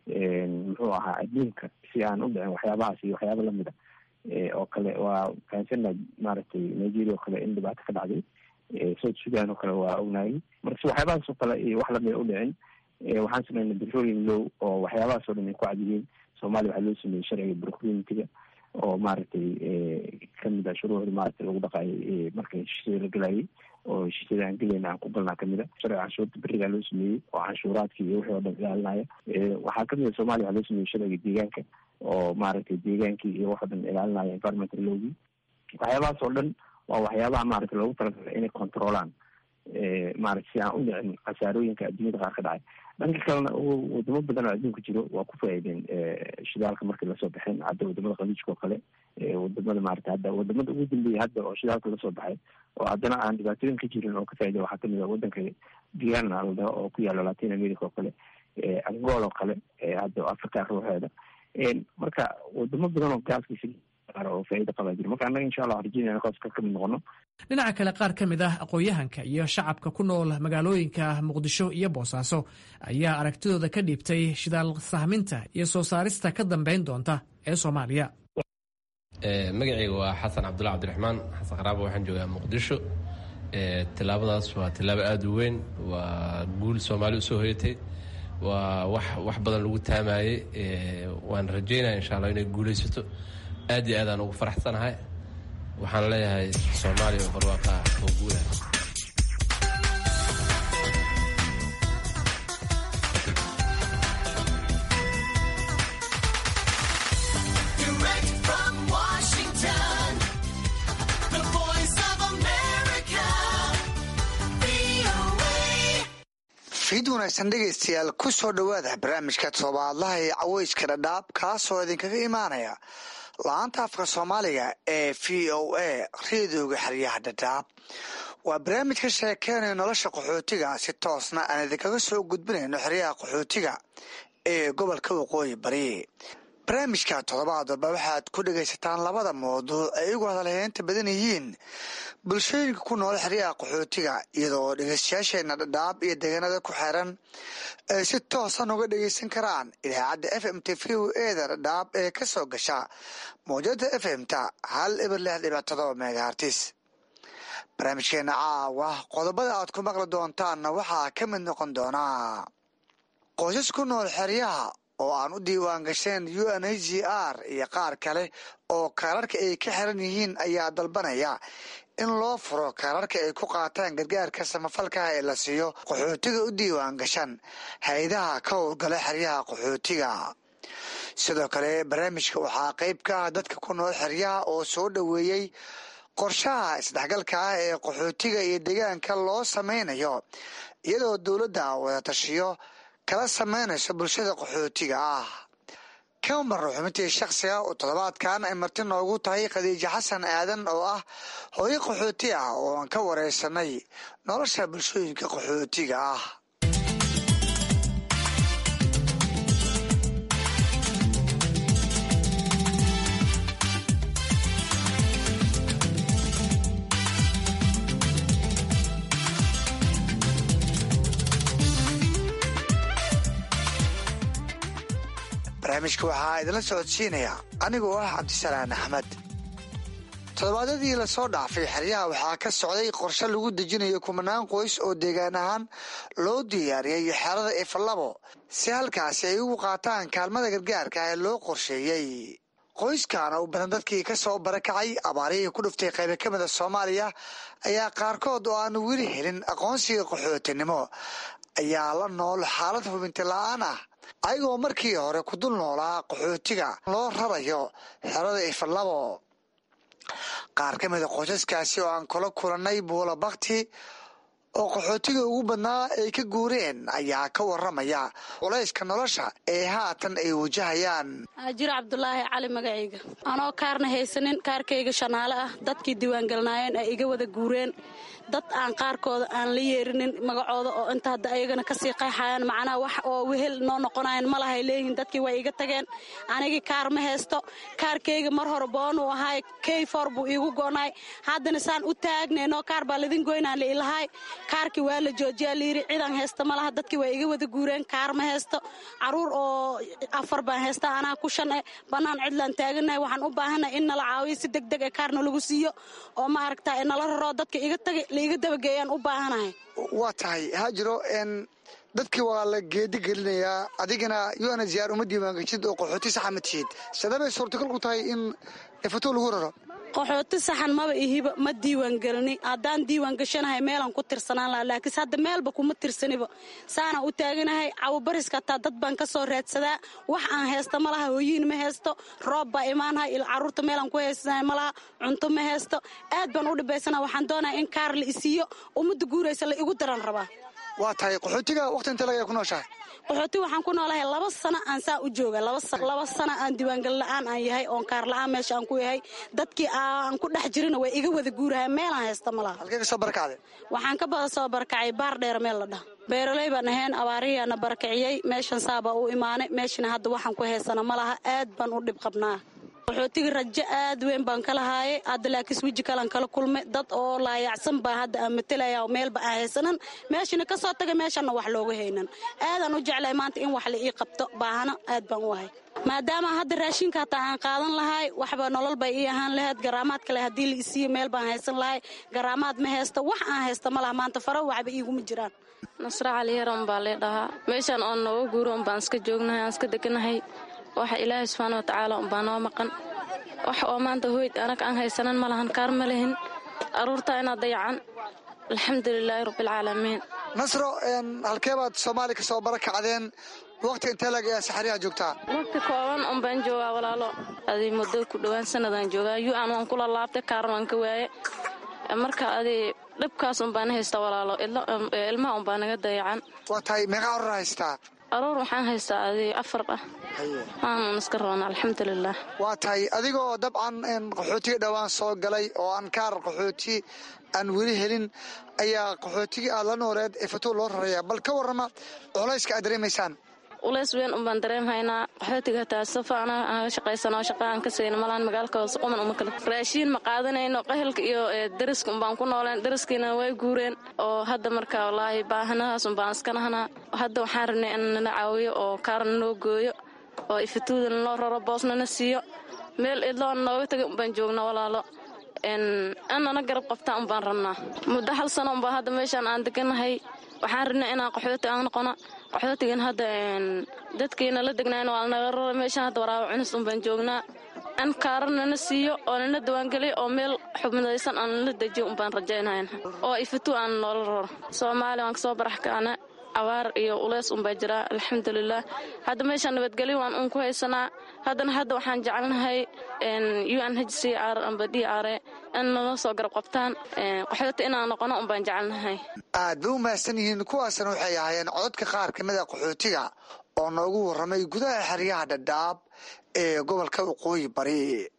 muxuu ahaa adduunka si aan u dhicin waxyaabahaas iyo waxyaaba lamid a oo kale waa fahansana maaragtay nigeria oo kale in dhibaato ka dhacday south sudan oo kale waa ognaayay marka si waxyaabahaas oo kale iyo wax lamida u dhicin waxaan sameynay petroleum low oo waxyaabahaas oo dhan ay ku cadiyeen soomaaliya waxaa loo sameeyey sharciga procurementiga oo maaragtay kamid a shuruucda maaragtay lagu dhaqaayay marka heshiisyada la gelayay oo heshiisyada aan gelayna aan ku galnaa kamid a sharciga canshuurta berigaa loo sameeyey oo canshuuraadka iyo wixii oo dhan ilaalinaya waxaa kamid a soomaaliya waxaa loo sameeyey sharciga deegaanka oo maaragtay deegaankii iyo wax oo dhan ilaalinaya environmental lowgii waxyaabahaas oo dhan waa waxyaabaha maaragtay loogu talagalay inay controlaan maarata si aan u dhicin khasaarooyinka adduunyada qaar ka dhacay dhanka kalena wadamo badan oo adduunka jiro waa ku faa'iideen shidaalka markii lasoo baxeen hadda wadamada khaliijka oo kale wadamada maarata hadda wadamada ugu dambeeyay hadda oo shidaalka lasoo baxay oo haddana aan dhibaatooyin ka jirin oo ka faa'iday waxaa kamid a wadanka guyana la dhaho oo ku yaalo latin america oo kale angola oo kale hadda africa ruuxeeda marka wadamo badan oo gaaskiisa oo faa'iida qabaa jira marka annaga insha allah waxaan rajeynaya kaas ka kamid noqono dhinaca kale qaar ka mid ah aqoon-yahanka iyo shacabka ku nool magaalooyinka muqdisho iyo boosaaso ayaa aragtidooda ka dhiibtay shidaal sahminta iyo soo saarista ka dambeyn doonta ee soomaaliya magacayga waa xasan cabdulla cabdiraxmaan xasan qaraabo waxaan joogaa muqdisho tilaabadaas waa tilaabo aada u weyn waa guul soomaali usoo hoyatay waa wax wax badan lagu taamayey waan rajeynaya insha allah inay guulaysato aad iyo aadaan ugu faraxsanahay waxaan leeyahay soomaaliya oo barwaaqaa oo guulah fiid wanaagsan dhegaystayaal ku soo dhowaada barnaamijka toddobaadlaha ee caweyska dhadhaab kaasoo idinkaga imaanaya la-aanta afka soomaaliga ee v o a reedooga xeryaha dhadhaab waa barnaamij ka sheekeynaya nolosha qaxootiga si toosna aan idinkaga soo gudbinayno xeryaha qaxootiga ee gobolka waqooyi bari barnaamijka toddobaad walba waxaad ku dhegaysataan labada mawduuc ay igu hadalheynta badan yihiin bulshooyinka ku nool xeryaha qaxootiga iyadoo dhegeystayaasheena dhadhaab iyo deegaanada ku xeeran ay si toosan uga dhegeysan karaan idaacadda f m t v o eda dhadhaab ee ka soo gasha mawjada f m ta hal ibar lix dhibic todoba megahartis barnaamijkeena caawa qodobada aad ku maqli doontaanna waxaa ka mid noqon doonaa qoysas ku nool xeryaha oo aan u diiwaan gasheen u n h g r iyo qaar kale oo kaararka ay ka xiran yihiin ayaa dalbanaya in loo furo kaararka ay ku qaataan gargaarka samafalkaha ee la siiyo qaxootiga u diiwaan gashan hay-adaha ka howlgala xeryaha qaxootiga sidoo kale barnaamijka waxaa qeyb ka ah dadka ku nool xeryaha oo soo dhoweeyey qorshaha isdhexgalka ah ee qaxootiga iyo deegaanka loo sameynayo iyadoo dowladda wada tashiyo kala sameynayso bulshada qaxootiga ah kama marno xubintii shakhsiga oo toddobaadkan ay marti noogu tahay khadiijo xasan aadan oo ah hooyo qaxooti ah oo aan ka wareysanay nolosha bulshooyinka qaxootiga ah barnaamijka waxaa idinla socodsiinaya anigoo ah cabdisalaan axmed toddobaadyadii lasoo dhaafay xeryaha waxaa ka socday qorshe lagu dejinayo kumanaan qoys oo deegaan ahaan loo diyaariyay xerada ifalabo si halkaasi ay ugu qaataan kaalmada gargaarka ee loo qorsheeyey qoyskaana u badan dadkii ka soo barakacay abaarihii ku dhuftay qaybo ka mida soomaaliya ayaa qaarkood oo aan weli helin aqoonsiga qaxootinimo ayaa la nool xaalad hubinti la-aan ah ayagoo markii hore ku dul noolaa qaxootiga loo rarayo xerada ifalabo qaar ka mida qoysaskaasi oo aan kula kulannay buula bakti oo qaxootiga ugu badnaa ay ka guureen ayaa ka waramaya culayska nolosha ee haatan ay wajahayaan jiro cabdulaahi cali magacayga anoo kaarna haysanin kaarkayga shanaale ah dadkii diiwaangelnaayeen ay iga wada guureen dad aan qaarkooda aan la yeerinin magacooda oo inta hadda ayagana kasii qayxayaan macnaha wax oo wehel noo noqonayan ma lahay leeyihiin dadkii way iga tageen anigii kaar ma haysto kaarkayga mar hore boonuu ahaay keyfor buu iigu goonaay haddana saan u taagnay noo kaar baa ladin goynaan liilahaay kaarkii waa la joojiyaa layidhi ciidan haysta ma laha dadkii waa iga wada guureen kaar ma haysto caruur oo afar baan haysta anaa ku shan eh bannaan cidlaan taaganahay waxaan u baahanahay in nala caawiyo si deg deg ee kaarna lagu siiyo oo maaragta nala raro dadka iga taga laiga dabageeyaan u baahanahay waa tahay haajiro dadkii waa la geedi gelinayaa adigana un ziyaar uma diiwaangeshid oo qaxooti saxa ma tihid sidabay suurtagal ku tahay in fato lagu raro qaxooti saxan maba ihiba ma diiwaan gelini haddaan diiwaan gashanahay meelaan ku tirsanaan laha laakiinse hadda meelba kuma tirsaniba saanaan u taaganahay cawabariska hataa dad baan ka soo raadsadaa wax aan haysta ma laha hooyiin ma haysto roob baa imaanahay il carruurta meelaan ku haysanahay ma laha cunto ma haysto aad baan u dhibaysana waxaan doonaya in kaar la isiiyo ummadda guuraysa la igu daran rabaa waa tahay qaxootiga waqti inta laga ku nooshahay qaxooti waxaan ku noolahay laba sano aan saa u jooga laba sano aan diiwaangal la'aan aan yahay oon kaar la'aan meesha aan ku yahay dadkii aan ku dhex jirina way iga wada guurahay meelaan haysta ma laha halkee ka soo barakacday waxaan ka bada soo barakacay baar dheer meel la dhaha beeraley baan ahayn abaarihiyaana barakiciyey meeshan saabaa u imaanay meeshana hadda waxaan ku haysana ma laha aad baan u dhib qabnaa qaxootiga rajo aad weyn baan ka lahaayay hadda laakiis weji kalan kala kulmay dad oo laayacsan baa hadda aan matalaya meelba aan haysanan meeshana ka soo tagay meeshanna wax looga haynan aadaan u jeclahay maanta in wax la ii qabto baahana aad baan u ahay maadaama hadda raashinka hataa aan qaadan lahay waxba nolol bay ii ahaan lahayd garaamaad kale haddii la isiiyo meel baan haysan lahay garaamaad ma haysta wax aan haysta ma laha maanta faro waxba iiguma jiraan nasra caliyaran baa lee dhahaa meeshaan oon nooga guuro unbaan iska joognahay aan iska deganahay waxa ilaahay subxaana wa tacaala unbaa noo maqan wax oo maanta hoyd anaga aan haysanan ma lahan kaar ma lihin aruurtaa inaad dayacan alxamdulilaahi rabbialcaalamiin nasro halkee baad soomaaliya ka soo barakacdeen waqti intee lag ayaa saxariyaha joogtaa waqti kooban un baan joogaa walaalo adi muddo ku dhowaan sanadaan joogaa yu an waan kula laabtay kaarna waan ka waaye marka adi dhibkaas un baan haysta walaalo ilmaha un baa naga dayacan waa tahay meeqa aroor haystaa aroor waxaan haystaa adi afar ah waanan iska roona alxamdulilah waa tahay adigoo dabcan qaxootiga dhowaan soo galay oo aan kaar qaxooti aan weli helin ayaa qaxootigii aad la nooleed ee fatuul loo raraya bal ka warrama culayska aad dareemaysaan uleys weyn un baan dareemhaynaa qaxootiga hataa safa anaga shaqaysano shaqa aan ka sayno malaan magaalka hoose quman uma kale raashiin ma qaadanayno qahelka iyo dariska unbaan ku nooleen dariskiina way guureen oo hadda marka wallaahi baahanahaas unbaan iska nahnaa hadda waxaan rabnay in nala caawiyo oo kaarna noo gooyo oo ifatuudana loo raro boosnana siiyo meel idloona nooga taga unbaan joogna walaalo anana garab qabtaa unbaan rabnaa muddo hal sano unbaa hadda meeshaan aan deganahay waxaan rabnay inaan qaxooti aan noqono qaxootigan hadda dadkiina la degnayn waa naga rara meeshaan hadda waraabo cunis unbaan joognaa an kaara nana siiyo oo nana dawaangeliyo oo meel xubnadaysan aan nala dejiyo unbaan rajaynayn oo ifatu aan noola raro soomaaliya waan kasoo barax kacna abaar iyo uleys unbaa jiraa alxamdulilah hadda meeshaan nabadgelyo waan uun ku haysanaa haddana hadda waxaan jecelnahay u n h c r amba d r in nala soo garab qabtaan qaxooti inaan noqono unbaan jecelnahay aad bay u mahadsan yihiin kuwaasna waxay ahaayeen cododka qaar ka mida qaxootiga oo noogu warramay gudaha xeryaha dhadhaab ee gobolka waqooyi bari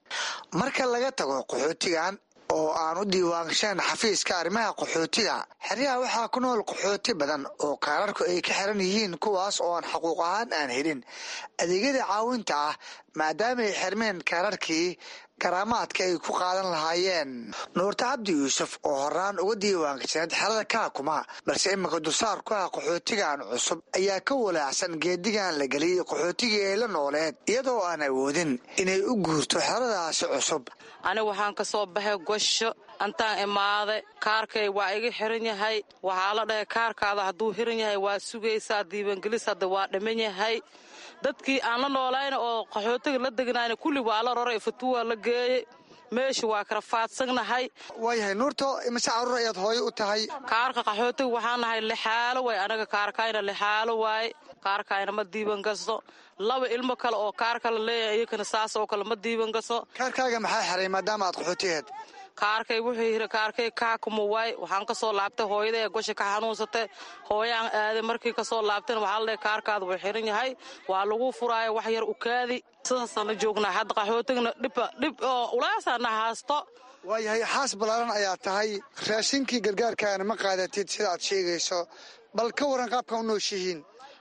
marka laga tago qaxootigan oo aan u diiwaangashaen xafiiska arrimaha qaxootiga xeryaha waxaa ku nool qaxooti badan oo kaararku ay ka xiran yihiin kuwaas oo aan xaquuq ahaan aan helin adeegyada caawinta ah maadaama ay xirmeen kaararkii garaamaadka ay ku qaadan lahaayeen nuurta cabdi yuusuf oo horaan uga diiwaangashaneed xerada kaakuma balse iminka dulsaar ku ah qaxootigan cusub ayaa ka walaacsan geedigan la geliyey qaxootigii ay la nooleed iyadoo aan awoodin inay u guurto xeradaasi cusub aniga waxaan ka soo baxay gosho antaan imaaday kaarkay waa iga xiran yahay waxaa la dhahay kaarkaada hadduu xiran yahay waa sugaysaa diiwaangelis hadda waa dhiman yahay dadkii aan la noolayna oo qaxootiga la degnayna kulli waa la roray fatuwaa la geeyey meesha waa kala faadsannahay waayahay nuurto imise caruur ayaad hooyo u tahay kaarka qaxootiga waxaan nahay lixaalo waay anaga kaarkayna lixaalo waaye kaarkayna ma diiwan gasto laba ilmo kale oo kaar kale leeyahay iyakana saas oo kale ma diiwan gasto kaarkaaga maxaa xiray maadaama aad qaxootigeed kaarkay wuxuu yiri kaarkay kaakuma waay waxaan kasoo laabtay hooyada ee gosha ka xanuunsatay hooyaan aaday markii kasoo laabtayna waxaa la dhahay kaarkaada wuu xiran yahay waa lagu furaayo wax yar ukaadi sidaasaan la joognaa hadda qaxootigna dhibba dhib oo ulaasaana haasto waayahay xaas ballaaran ayaa tahay raashinkii gargaarkaana ma qaadatid sida aad sheegayso bal ka waran qaabka u nooshihiin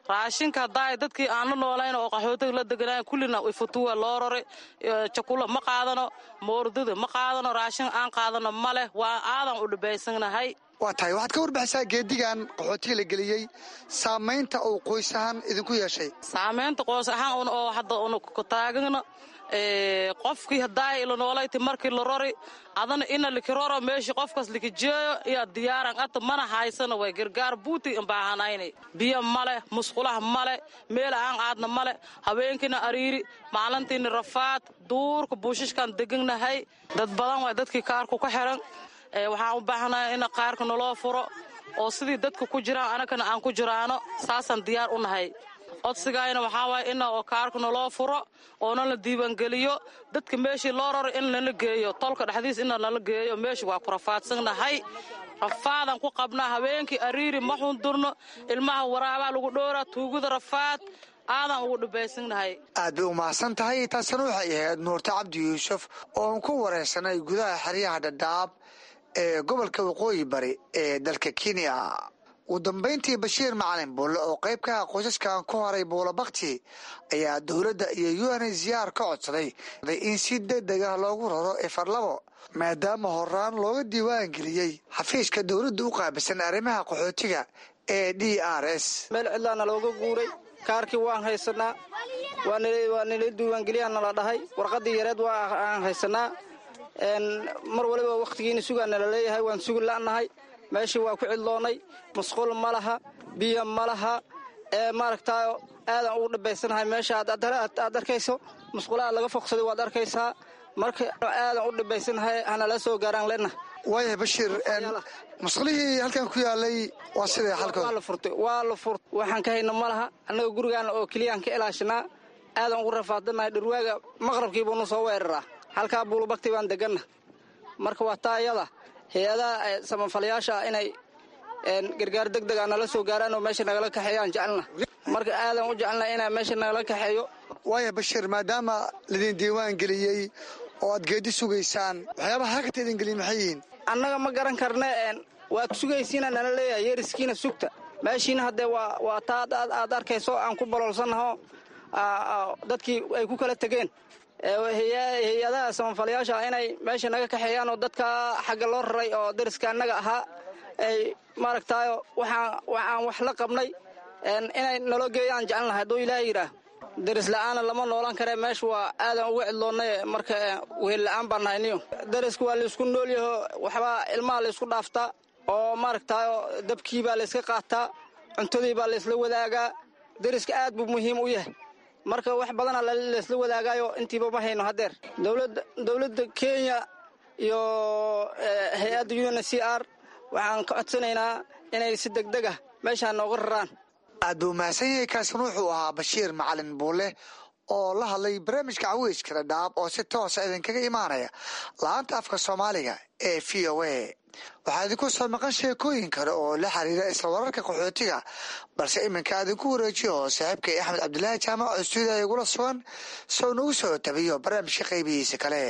raashinka haddaay dadkii aan la noolayn oo qaxootiga la deganayn kullina ifutuwa loo rari jakula ma qaadano moordada ma qaadano raashin aan qaadano ma leh waa aadan u dhibaysanahay waa tahay waxaad ka warbixisaa geedigan qaxootiga la geliyey saamaynta uu qoys ahaan idinku yeeshay saamaynta qoys ahaan oo hadda un taagana qofkii haddaay ila noolayti markii la rori adana ina likiroro meeshii qofkaas likijeeyo iyo diyaaran ata mana haysana way gargaar buuti imbaahanayna biyo male musqulaha male meel aan aadna male habeenkiina ariiri maalintiina rafaad duurka buushishkan deganahay dad badan way dadkii kaarku ka xiran waxaan u baahanahay in qaarka naloo furo oo sidii dadka ku jiraan anagana aan ku jiraano saasaan diyaar u nahay codsigayna waxaa waaya ina oo kaarka naloo furo oona la diiwaangeliyo dadka meeshii loo raro in nala geeyo tolka dhexdiis ina nala geeyo meeshii waa ku rafaadsannahay rafaadan ku qabnaa habeenkii ariiri ma xundurno ilmaha waraabaa lagu dhowraa tuugada rafaad aadan ugu dhibaysannahay aad bay u mahadsan tahay taasina waxay ahayd nuurta cabdi yuusuf oon ku wareysanay gudaha xeryaha dhadhaab ee gobolka waqooyi bari ee dalka kenya ugu dambayntii bashiir macalin buulle oo qayb ka ah qoysaskan ku horay buula bakti ayaa dowladda iyo un ziyaar ka codsaday in si degdeg ah loogu raro efarlabo maadaama horaan looga diiwaan geliyey xafiiska dowladda u qaabilsan arrimaha qaxootiga ee d r s meel cidlaana looga guuray kaarkii waan haysanaa waa nala diiwaangeliyaa nala dhahay warqadii yareed waa aan haysanaa mar waliba wakhtigiina sugaa nala leeyahay waan sugi la'nahay meeshii waa ku cidloonnay musqul ma laha biyo ma laha ee maaragtaa aadan ugu dhibaysanahay meesha aad arkayso musqulaha laga foqsaday waad arkaysaa marka aadan u dhibaysanahay hanala soo gaaraan lena waaya bashiir musqulihii halkan ku yaalay waa sidee xalkooda waa la furtay waa la furt waxaan ka hayna ma laha annaga gurigaana oo keliyaan ka ilaashanaa aadan ugu rafaadanahay dhirwaaga maqrabkiibuunu soo weeraraa halkaa buulubagti baan deganna marka waa taa iyada hay-adaha samafalayaasha inay gargaar deg dega nala soo gaaraan oo meesha nagala kaxeeyaan jecelna marka aadan u jecelna inaa meesha nagala kaxeeyo waaya bashiir maadaama laidin diiwaan geliyey oo aad geedi sugaysaan waxyaabaha halkata idin geliyin maxay yihiin annaga ma garan karne waad sugaysiina nala leeyahay yeeriskiina sugta meeshiina haddee waa taa aad arkayso aan ku baloolsannaho dadkii ay ku kala tegeen hay-adaha samafalayaasha inay meesha naga kaxeeyaan oo dadka xagga loo raray oo dariska annaga ahaa ay maaragtaayo waxaan wax la qabnay inay naloo geeyaan jecelnahay hadduu ilaaha yidhaah daris la'aana lama noolan karee meesha waa aadan uga cidloonnay marka wehel la'aan baan nahay niyo dariska waa laysku noolyaho waxbaa ilmaha laysku dhaaftaa oo maaragtaayo dabkii baa layska qaataa cuntadii baa laysla wadaagaa dariska aad buu muhiim u yahay marka wax badana laysla wadaagaayo intiiba ma hayno haddeer dowladda kenya iyo hay-adda un c r waxaan ka codsanaynaa inay si degdeg ah meeshaa nooga raraan aad buu mahadsan yahay kaasin wuxuu ahaa bashiir macalin buule oo la hadlay barnaamijka caweyska dhadhaab oo si toosa idinkaga imaanaya la-aanta afka soomaaliga ee v o a waxaa idinku soo maqan sheekooyin kale oo la xiriira isla wararka qaxootiga balse iminka idinku wareejiyo saaxiibkay axmed cabdilaahi jaamac oo stuudiya igula sugan sow nagu soo tabiyo barnaamijka qaybihiisa kale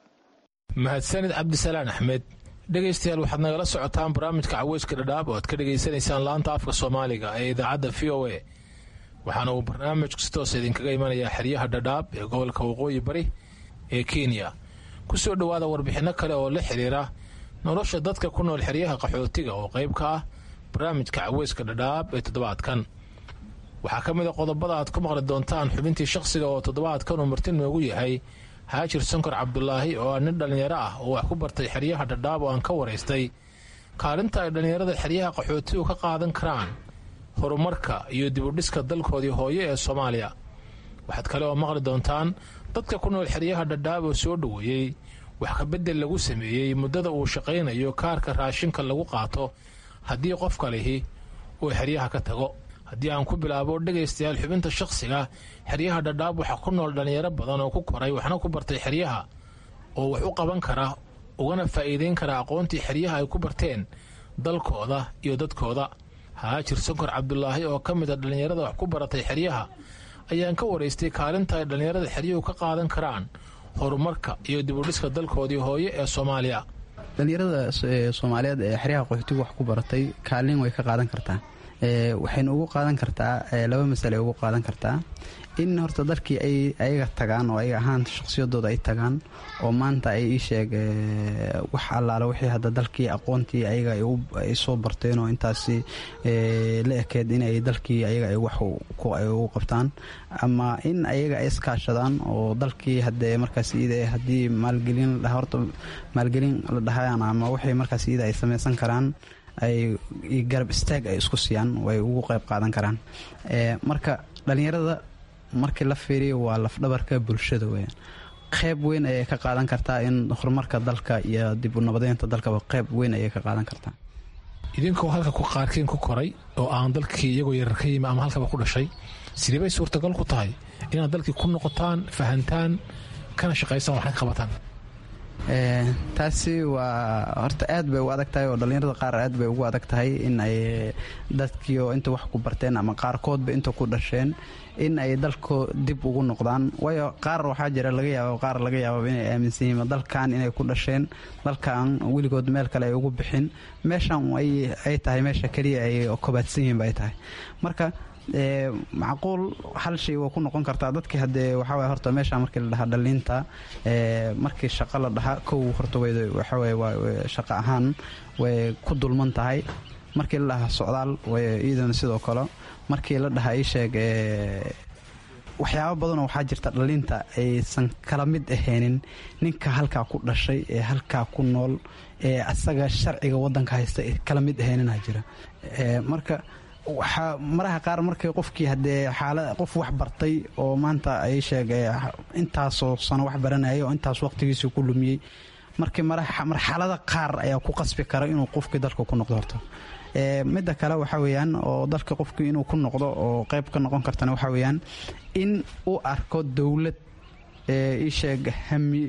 mahadsanid cabdisalaan axmed dhegaystayaal waxaad nagala socotaan barnaamijka caweyska dhadhaab oo aad ka dhegaysanaysaan laanta afka soomaaliga ee idaacadda v o a waxaana uu barnaamijku si toosa idinkaga imanayaa xeryaha dhadhaab ee gobolka waqooyi bari ee kenya ku soo dhowaada warbixinno kale oo la xiriira nolosha dadka ku nool xeryaha qaxootiga oo qayb ka ah barnaamijka caweyska dhadhaab ee toddobaadkan waxaa ka mid a qodobada aad ku maqli doontaan xubintii shakhsiga oo toddobaadkan uu marti noogu yahay haajir sankor cabdulaahi oo ah nin dhallinyaro ah oo wax ku bartay xeryaha dhadhaab oo aan ka waraystay kaalinta ay dhallinyarada xeryaha qaxootigu ka qaadan karaan horumarka iyo dibudhiska dalkoodii hooyo ee soomaaliya waxaad kale oo maqli doontaan dadka ku nool xeryaha dhadhaab oo soo dhoweeyey wax kabedel lagu sameeyey muddada uu shaqaynayo kaarka raashinka lagu qaato haddii qofka lihi uu xeryaha ka tago haddii aan ku bilaabo dhegaystayaal xubinta shakhsiga xeryaha dhadhaab waxaa ku nool dhallinyaro badan oo ku koray waxna ku bartay xeryaha oo wax u qaban kara ugana faa'iideyn kara aqoontii xeryaha ay ku barteen dalkooda iyo dadkooda haajir sankor cabdulaahi oo ka mid a dhallinyarada wax ku baratay xeryaha ayaan ka waraystay kaalinta ay dhallinyarada xeryuhu ka qaadan karaan horumarka iyo dibudhiska dalkoodii hooye ee soomaaliya dhallinyarada soomaaliyeed ee xeryaha qaxootigu wax ku baratay kaalin way ka qaadan kartaa waxayna ugu qaadan kartaa laba masale ugu qaadan kartaa in horta dalkii ay ayaga tagaan oo ayaga ahaan shaqsiyadooda ay tagaan oo maanta ay ii sheeg wax allaale wixii hadda dalkii aqoontii ayaga ay soo barteen oo intaasi la ekeed inay dalkii ayaga ay wax ay ugu qabtaan ama in ayaga ay iskaashadaan oo dalkii hadee markaas iyada haddii maalgelin la dhaha horta maalgelin la dhahayaan ama wixii markaas iyada ay samaysan karaan ay garab istaag ay isku siiyaan way ugu qayb qaadan karaan marka dhallinyarada markii la fiiriyo waa lafdhabarka bulshada weyaan qayb weyn ayay ka qaadan kartaa in horumarka dalka iyo dib u nabadeynta dalkaba qayb weyn ayay ka qaadan kartaa idinkoo halka ku qaarkiin ku koray oo aan dalkii iyagoo yarar ka yimi ama halkaba ku dhashay sidee bay suurtagal ku tahay inaad dalkii ku noqotaan fahantaan kana shaqaysaan waxna ka qabataan taasi waa horta aad bay u adag tahay oo dhallinyarada qaar aad bay ugu adag tahay in ay dadkiio inta wax ku barteen ama qaarkoodba inta ku dhasheen in ay dalko dib ugu noqdaan waayo qaar waxaa jira laga yaaba qaar laga yaababa inay aaminsan yihiin dalkan inay ku dhasheen dalkan weligood meel kale ay ugu bixin meeshan ay tahay meesha keliya ay kobaadsan yihiin ba ay tahay marka macquul hal shay waa ku noqon kartaa dadkii hadee waxaaway horta meesha markii la dhahaa dhaliinta markii shaqo la dhahaa kow horta waxaway waa shaqo ahaan way ku dulman tahay markii la dhahaa socdaal way iyadana sidoo kale markii la dhahaa ii sheeg waxyaabo badanoo waxaa jirta dhaliinta aysan kala mid ahaynin ninka halkaa ku dhashay ee halkaa ku nool ee asaga sharciga wadanka haysta ee kala mid ahaynina jira marka waxaa maraha qaar markii qofkii hadee xaala qof wax bartay oo maanta ay sheeg intaasoo sano wax baranayay oo intaas waqtigiisii ku lumiyey markii marxalada qaar ayaa ku qasbi kara inuu qofkii dalka ku noqdo horto midda kale waxaa weyaan oo dalka qofkii inuu ku noqdo oo qayb ka noqon kartana waxaa weyaan in uu arko dowlad isheeg hami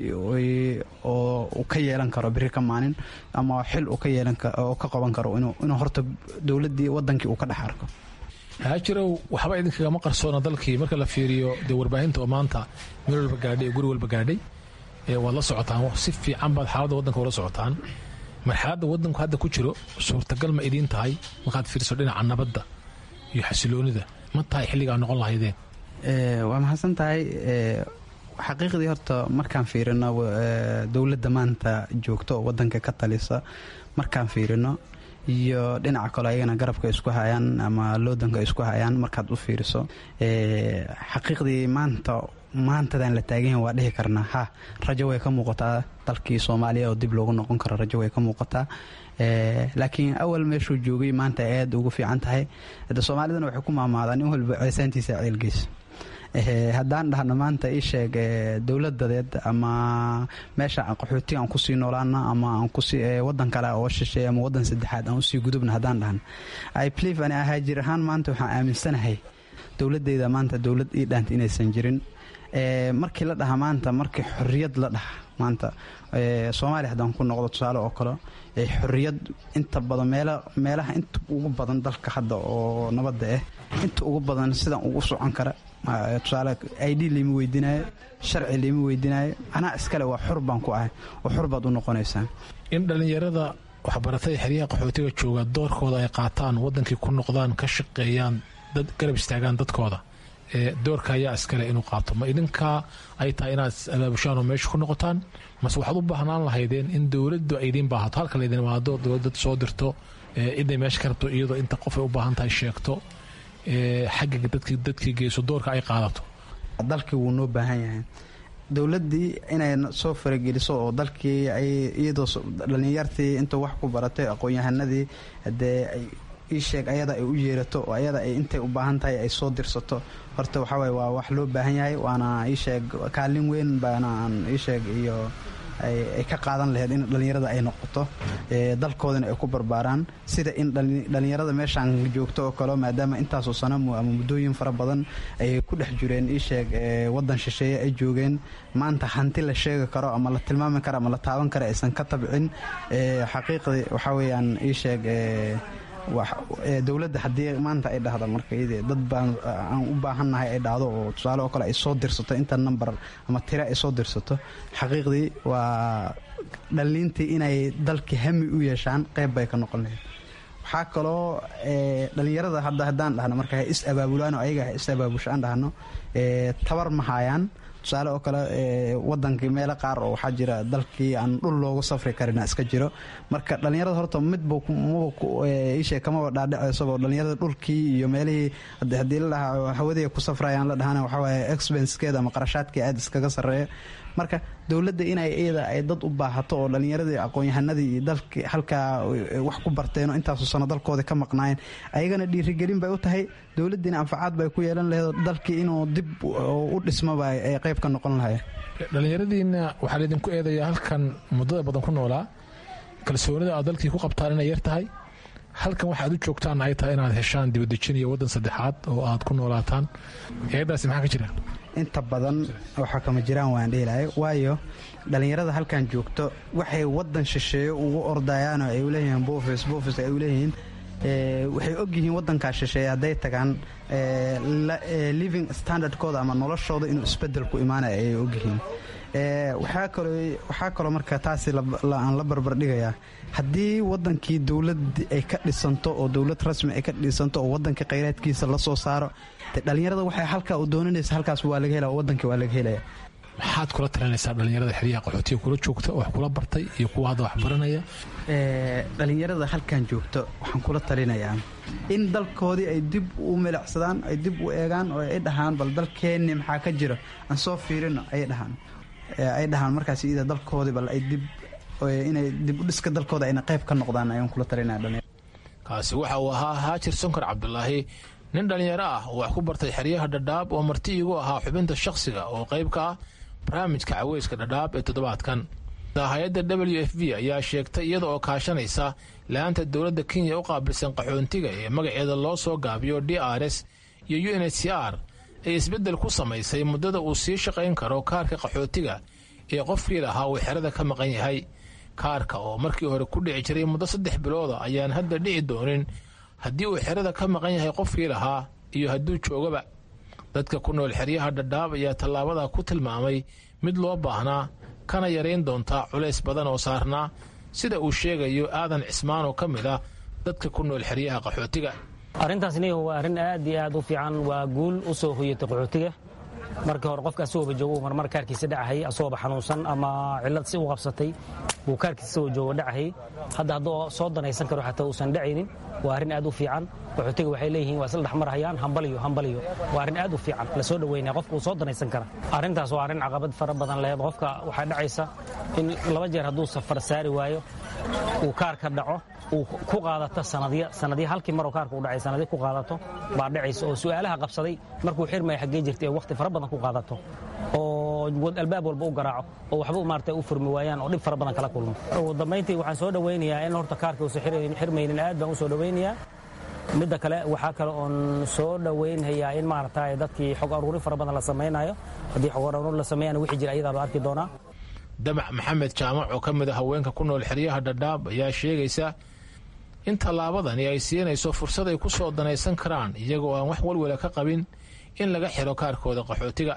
oo uu ka yeelan karo biri ka maalin ama xil uu ka yeelan oo ka qaban karo inuu horta dowladdii wadankii uu ka dhex arko haajirow waxba idinkagama qarsoona dalkii marka la fiiriyo dee warbaahinta oo maanta meel walba gaadhay ee guri walba gaadhay waad la socotaan si fiican baad xaaladda waddanka ula socotaan marxaladda waddanku hadda ku jiro suurtagal ma idiin tahay markaad fiiriso dhinaca nabadda iyo xasiloonida ma tahay xilligaa noqon lahaydeen waa mahadsan tahay xaqiiqdii horta markaan fiirino dowladda maanta joogto oo wadanka ka talisa markaan fiirino iyo dhinaca kale ayagana garabka isku hayaan ama loodanka isku hayaan markaad u fiiriso xaqiiqdii maanta maantadan la taaganyahin waa dhihi karnaa ha rajo way ka muuqataa dalkii soomaaliya oo dib loogu noqon karo rajo way ka muuqataa laakiin awal meeshuu joogay maanta ay aad ugu fiican tahay de soomaalidana waxay ku maamaadaan in walba ceesaantiisa ceelgeyso haddaan dhahno maanta ii sheeg dowladadeed ama meesha qaxooti aan kusii noolaana ama aan kusii wadan kale oo shisheey ama wadan saddexaad aan usii gudubna haddaan dhahno i believe ani ahaajir ahaan maanta waxaan aaminsanahay dowladeyda maanta dowlad ii dhaanta inaysan jirin markii la dhaha maanta markii xorriyad la dhaha maanta soomaaliya haddaan ku noqdo tusaale oo kale xorriyad inta badan meelaha inta ugu badan dalka hadda oo nabadda ah inta ugu badan sidaan ugu socon kara tusaale id liima weydiinaayo sharci liima weydiinaayo anaa iskale waa xor baan ku ahay oo xor baad u noqonaysaa in dhallinyarada waxbaratay xeryaha qaxootiga jooga doorkooda ay qaataan wadankii ku noqdaan ka shaqeeyaan dad garab istaagaan dadkooda doorka ayaa iskale inuu qaato ma idinkaa ay tahay inaad abaabushaan oo meesha ku noqotaan mase waxaad u baahnaan lahaydeen in dowladdu ay idiin baahato halka laydin imaado dowladad soo dirto ciday meesha ka rabto iyadoo inta qof ay u baahan tahay sheegto xagga dadkii geyso doorka ay qaadato dalkii wuu noo baahan yahay dowladdii inay soo farageliso oo dalkii iyadoo dhallinyartii intuu wax ku baratay aqoon-yahanadii hadee ii sheeg ayada ay u yeerato oo ayada ay intay u baahan tahay ay soo dirsato horta waxawaaye waa wax loo baahan yahay waana ii sheeg kaalin weyn baana aan ii sheeg iyo ay ka qaadan laheyd in dhallinyarada ay noqoto dalkoodana ay ku barbaaraan sida in dhallinyarada meeshaan joogto oo kale maadaama intaasoo sano ama muddooyin fara badan ay ku dhex jireen ii sheeg wadan shisheeye ay joogeen maanta hanti la sheegi karo ama la tilmaami karo ama la taaban karo aysan ka tabcin xaqiiqdii waxaa weeyaan ii sheeg dowladda haddii maanta ay dhahda marka dad baan aan u baahannahay ay dhahdo oo tusaale oo kale ay soo dirsato inta number ama tira ay soo dirsato xaqiiqdii waa dhaliintii inay dalkii hami u yeeshaan qayb bay ka noqon lahayd waxaa kaloo dhalinyarada hadda haddaan dhahno marka ha is abaabulaan oo ayaga ha is abaabusho aan dhahno tabar ma haayaan tusaale oo kale wadankii meelo qaar oo waxaa jira dalkii aan dhul loogu safri karina iska jiro marka dhallinyarada horta midba ishe kamaba dhaadhaceysoba dhalinyarada dhulkii iyo meelihii haddii la dhahaa hawadii ku safrayaan la dhahana waxawaaye expensekeeda ama qarashaadkii aad iskaga sarreeya marka dowladda inay iyada ay dad u baahato oo dhallinyaradii aqoon-yahanadii iyo dalkii halkaa wax ku barteen oo intaasu sano dalkooda ka maqnaayeen ayagana dhiirigelin bay u tahay dowladdiina anfacaad bay ku yeelan laheed dalkii inuu dib u dhismaba ay qayb ka noqon lahayeen dhallinyaradiina waxaa laydinku eedayaa halkan muddada badan ku noolaa kalsoonida aad dalkii ku qabtaan inay yar tahay halkan waxaad u joogtaan ay tahay inaad heshaan dibadejin iyo waddan saddexaad oo aad ku noolaataan eedaasi maxaa ka jira inta badan waxaa kama jiraan waan dheelahay waayo dhallinyarada halkan joogto waxay wadan shisheeyo ugu ordayaan oo ay uleeyihiin bofis bofis ay uleeyihiin waxay ogyihiin wadankaa shisheeye hadday tagaan living standardkooda ama noloshooda inuu isbedel ku imaanaya ayay ogyihiin waxaa kaloo marka taasi aan la barbardhigayaa haddii wadankii dowlad ay ka dhisanto oo dowlad rasmi ay ka dhisanto oo wadankii khayraadkiisa la soo saaro de dhallinyarada waxay halkaa u doonanaysa halkaas waa laga helaya wadankii waa laga helaya maxaad kula talinaysaa dhallinyarada xeryaha qaxootiga kula joogta oo wax kula bartay iyo kuwa hadda wax baranaya dhallinyarada halkan joogto waxaan kula talinayaa in dalkoodii ay dib u milicsadaan ay dib u eegaan oo ay dhahaan bal dalkeenni maxaa ka jira aan soo fiirino ay dhahaan ay dhahaan markaas ida dalkoodii bal ay dib inay dib u dhiska dalkooda ayna qayb ka noqdaan ayaan kula talinaya kaasi waxa uu ahaa haajir sonkar cabdulaahi nin dhallinyaro ah oo wax ku bartay xeryaha dhadhaab oo marti igu ahaa xubinta shakhsiga oo qayb ka ah barnaamijka caweyska dhadhaab ee toddobaadkan hay-adda w f b ayaa sheegtay iyada oo kaashanaysa la-aanta dowladda kenya u qaabilsan qaxoontiga ee magaceeda loo soo gaabiyo d r s iyo u n h c r ay isbeddel ku samaysay muddada uu sii shaqayn karo kaarka qaxootiga ee qofkii lahaa uu xerada ka maqan yahay kaarka oo markii hore ku dhici jiray muddo saddex bilooda ayaan hadda dhici doonin haddii uu xerada ka maqan yahay qofkii lahaa iyo hadduu joogaba dadka ku nool xeryaha dhadhaab ayaa tallaabada ku tilmaamay mid loo baahnaa kana yarayn doontaa culays badan oo saarnaa sida uu sheegayo aadan cismaan oo ka mid ah dadka ku nool xeryaha qaxootiga arrintaasni waa arrin aad iyo aad u fiican waa guul u soo hoyatay qaxootiga markii hore qofka asagooba joogo marmar kaarkiisa dhacahayy asagooba xanuunsan ama cillad si u qabsatay wuu kaarkiisa isagoo joogo dhacahayy hadda hadduu soo danaysan karo xataa uusan dhacaynin waa arrin aad u fiican qaxootiga waxay leeyihiin waa isla dhexmarhayaan hambaliyo hambaliyo waa arrin aad u fiican la soo dhoweynaya qofka uu soo danaysan kara arrintaas waa arrin caqabad fara badan lehed qofka waxaa dhacaysa in laba jeer hadduu safar saari waayo uu kaarka dhaco uu ku qaadato sanadya sanadya halkii maroo kaarka u dhacay sanadya ku qaadato baa dhacaysa oo su'aalaha qabsaday markuu xirmaya xaggee jirtay ee wakhti fara badan ku qaadato oo albaab walba u garaaco oo waxba maarata u furmi waayaan oo dhib fara badan kala kulmo ugu dambayntii waxaan soo dhowaynayaa in horta kaarka uusan xirmaynin aad baan u soo dhowaynayaa midda kale waxaa kale oon soo dhowaynhayaa in maarata dadkii xog aruurin fara badan la samaynayo haddii xog aruurin la sameeyana wixii jira ayadaa la arki doonaa damac maxamed jaamac oo ka mid a haweenka ku nool xeryaha dhadhaab ayaa sheegaysa in tallaabadani ay siinayso fursad ay ku soo danaysan karaan iyagoo aan wax walwala ka qabin in laga xiro kaarkooda qaxootiga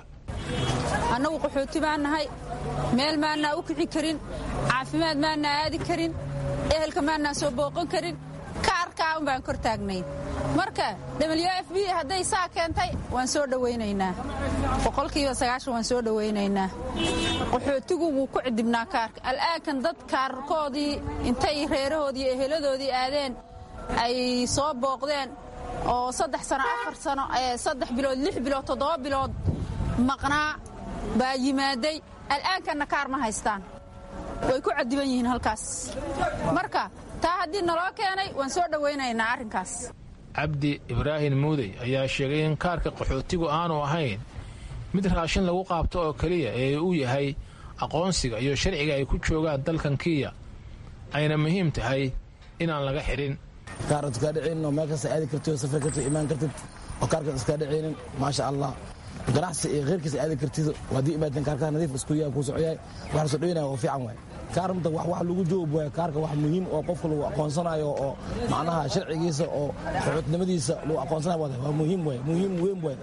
annagu qaxooti baan nahay meel maannaa u kici karin caafimaad maannaa aadi karin ehelka maannaa soo booqan karin kaarkaa un baan kor taagnayn marka w f b hadday saa keentay waan soo dhowaynaynaa boqolkiiba sagaashan waan soo dhowaynaynaa qaxootigu wuu ku cidibnaa kaarka al'aankan dad kaarkoodii intay reerahoodii iyo eheladoodii aadeen ay soo booqdeen oo saddex sano afar sano saddex bilood lix bilood toddoba bilood maqnaa baa yimaaday al'aankanna kaar ma haystaan way ku cadiban yihiin halkaas marka taa haddii naloo keenay waan soo dhowaynaynaa arrinkaas cabdi ibraahim muudey ayaa sheegay in kaarka qaxootigu aanu ahayn mid raashin lagu qaabto oo keliya ee uu yahay aqoonsiga iyo sharciga ay ku joogaan dalkan kiya ayna muhiim tahay inaan laga xidhin kaar iskaa dhicaynin oo meel kasta aadi kartid oo safri kartid imaan kartid oo kaarkaas iskaa dhicaynin maasha allah ganacsi iyo kheyrkiisa aadi kartid haddii imaadeen kaarkaa nadiif isku yahay kuu socoyahay waxaan soo dhaweynaya oo fiican waay kaar mta wax wax lagu joob waay kaarka wax muhiim oo qofka lagu aqoonsanayo oo macnaha sharcigiisa oo xuxuudnimadiisa lagu aqoonsanayo waa muhiim waay muhiim weyn waay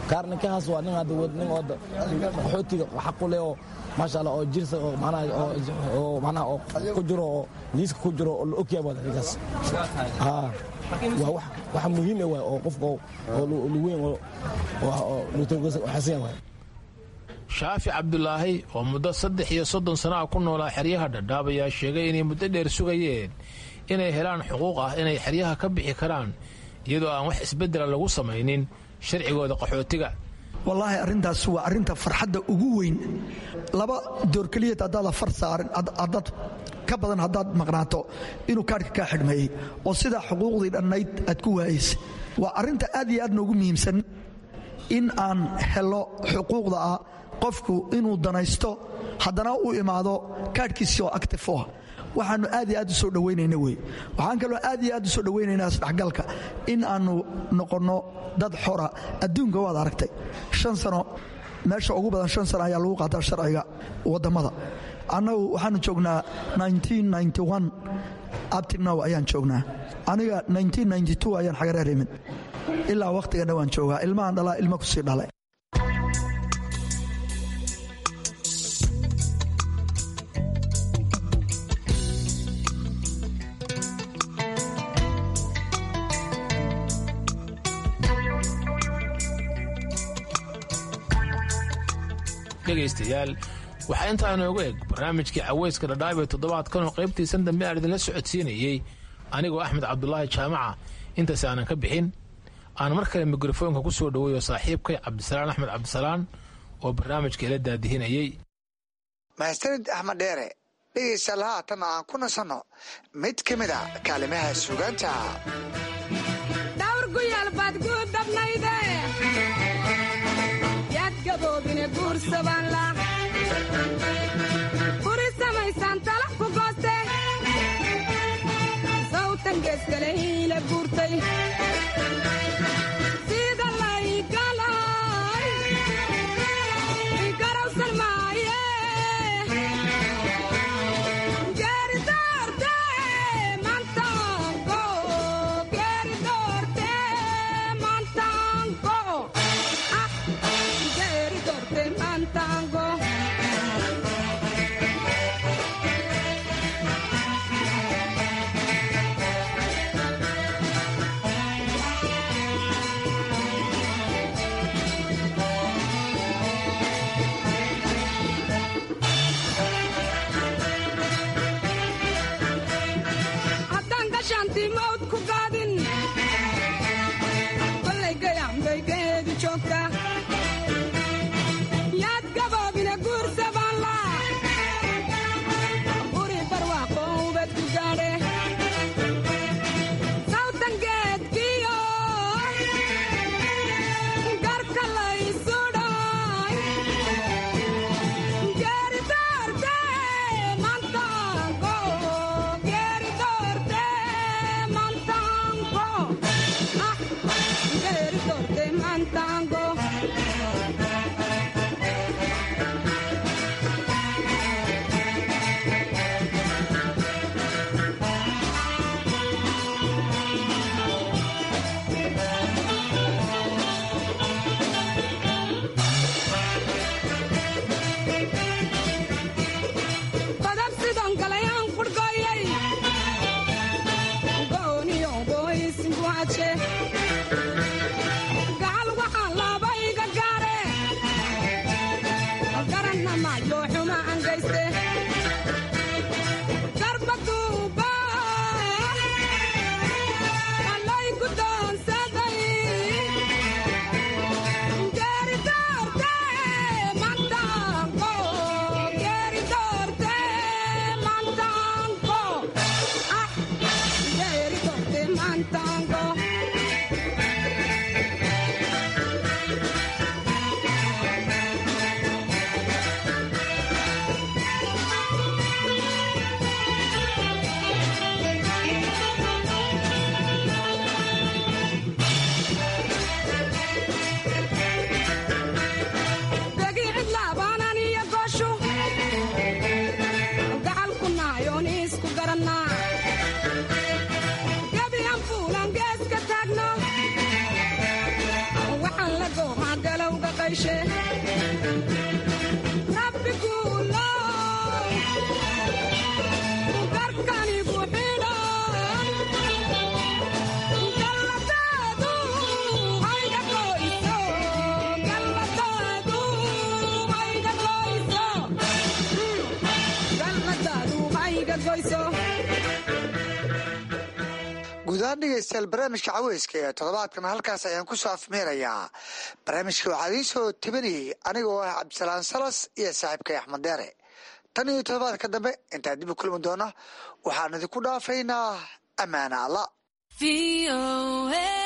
kaar ninkahaas waa nin hadda nin oo qaxootiga xaq u leh oo maasha allah oo jirsa oo macnaha oo macnaha oo ku jiro oo liiska ku jiro oo la ogyahay waa ninkaas haa waa wax wax muhiim ah waay oo qofka oo luweyn oo oo lutogasa xasan waay shaafi cabdulaahi oo muddo saddex iyo soddon sana ah ku noolaa xeryaha dhadhaab ayaa sheegay inay muddo dheer sugayeen inay helaan xuquuq ah inay xeryaha ka bixi karaan iyadoo aan wax isbeddela lagu samaynin sharcigooda qaxootiga wallaahi arrintaas waa arrinta farxadda ugu weyn laba door keliyad haddaad afar saarin haddaad ka badan haddaad maqnaato inuu kaadhka kaa xidhmeeyey oo sidaa xuquuqdii dhannayd aad ku waayaysa waa arrinta aad iyo aad noogu muhiimsan in aan helo xuquuqda ah qofku inuu danaysto haddana u imaado kaadhkiisii oo actif u ah waxaannu aad iyo aad u soo dhowaynayna wey waxaan kaloo aad iyo aad u soo dhowaynaynaa isdhexgalka in aannu noqonno dad xora adduunka waad aragtay shan sano meesha ugu badan shan sano ayaa lagu qaataa sharciga wadammada annagu waxaanu joognaa abtinow ayaan joognaa aniga ayaan xagareer imid ilaa wakhtiganna waan joogaa ilmahan dhalaa ilma kusii dhalay dhegaystayaal waxaa intaa inoogu eg barnaamijkii caweyska dhadhaab ee toddobaadkan oo qaybtiisan dambe aan idinla socodsiinayey anigoo axmed cabdulaahi jaamaca intaas aanan ka bixin aan mar kale mikrofoonka ku soo dhoweeyo saaxiibkay cabdisalaan axmed cabdisalaan oo barnaamijka ila daadihinayey mahadsanid axmed dheere dhegaystayaal haatana aan ku nasanno mid ka mid a kaalimaha sugaanta buri samaysaan talax ku gooste sawtan geeskale hiila guurtay sida laygalay garawsan maaye geeri doorte mantango geeri doorte mantango geeri doorte mantango haddaan gashaantii mawd ku gaadin kollay gayaanbay geedu joogta yaad gaboobina guursa baan laa buri barwaaqo ubad ku gaadhe sawtan geedkiyo garka laysudhay geeri doorte mantango geeri doorte mantango ah geeri doorte mantango badab sidon galayaan qurhgooyay gooniyo gooysingu hadshe gacal waxaan laabayga gaare garanna maayo xuma aan gayste garbaduuba allay gudoonsaday geeri doorte mantango geeri doorte mantango ah geeri doorte mantango degi cidlaabaanan iyo gooshu gacal ku naayoon isku garannaa gebi aan fuulan gees yeeshe rabbi kuulo garkanigu xidhan galladaadu hayga goyso galladaadu hayga goyso galladaadu hayga goyso guud ahaan dhegeystayaal barnaamijka caweyska ee toddobaadkan halkaas ayaan ku soo afmeerayaa barnaamijka waxaa idiin soo tebinayay anigoo ah cabdisalaan salas iyo saaxiibkay axmed deere tan iyo toddobaadka dambe intaan dib u kulmi doona waxaan idinku dhaafaynaa ammaana alla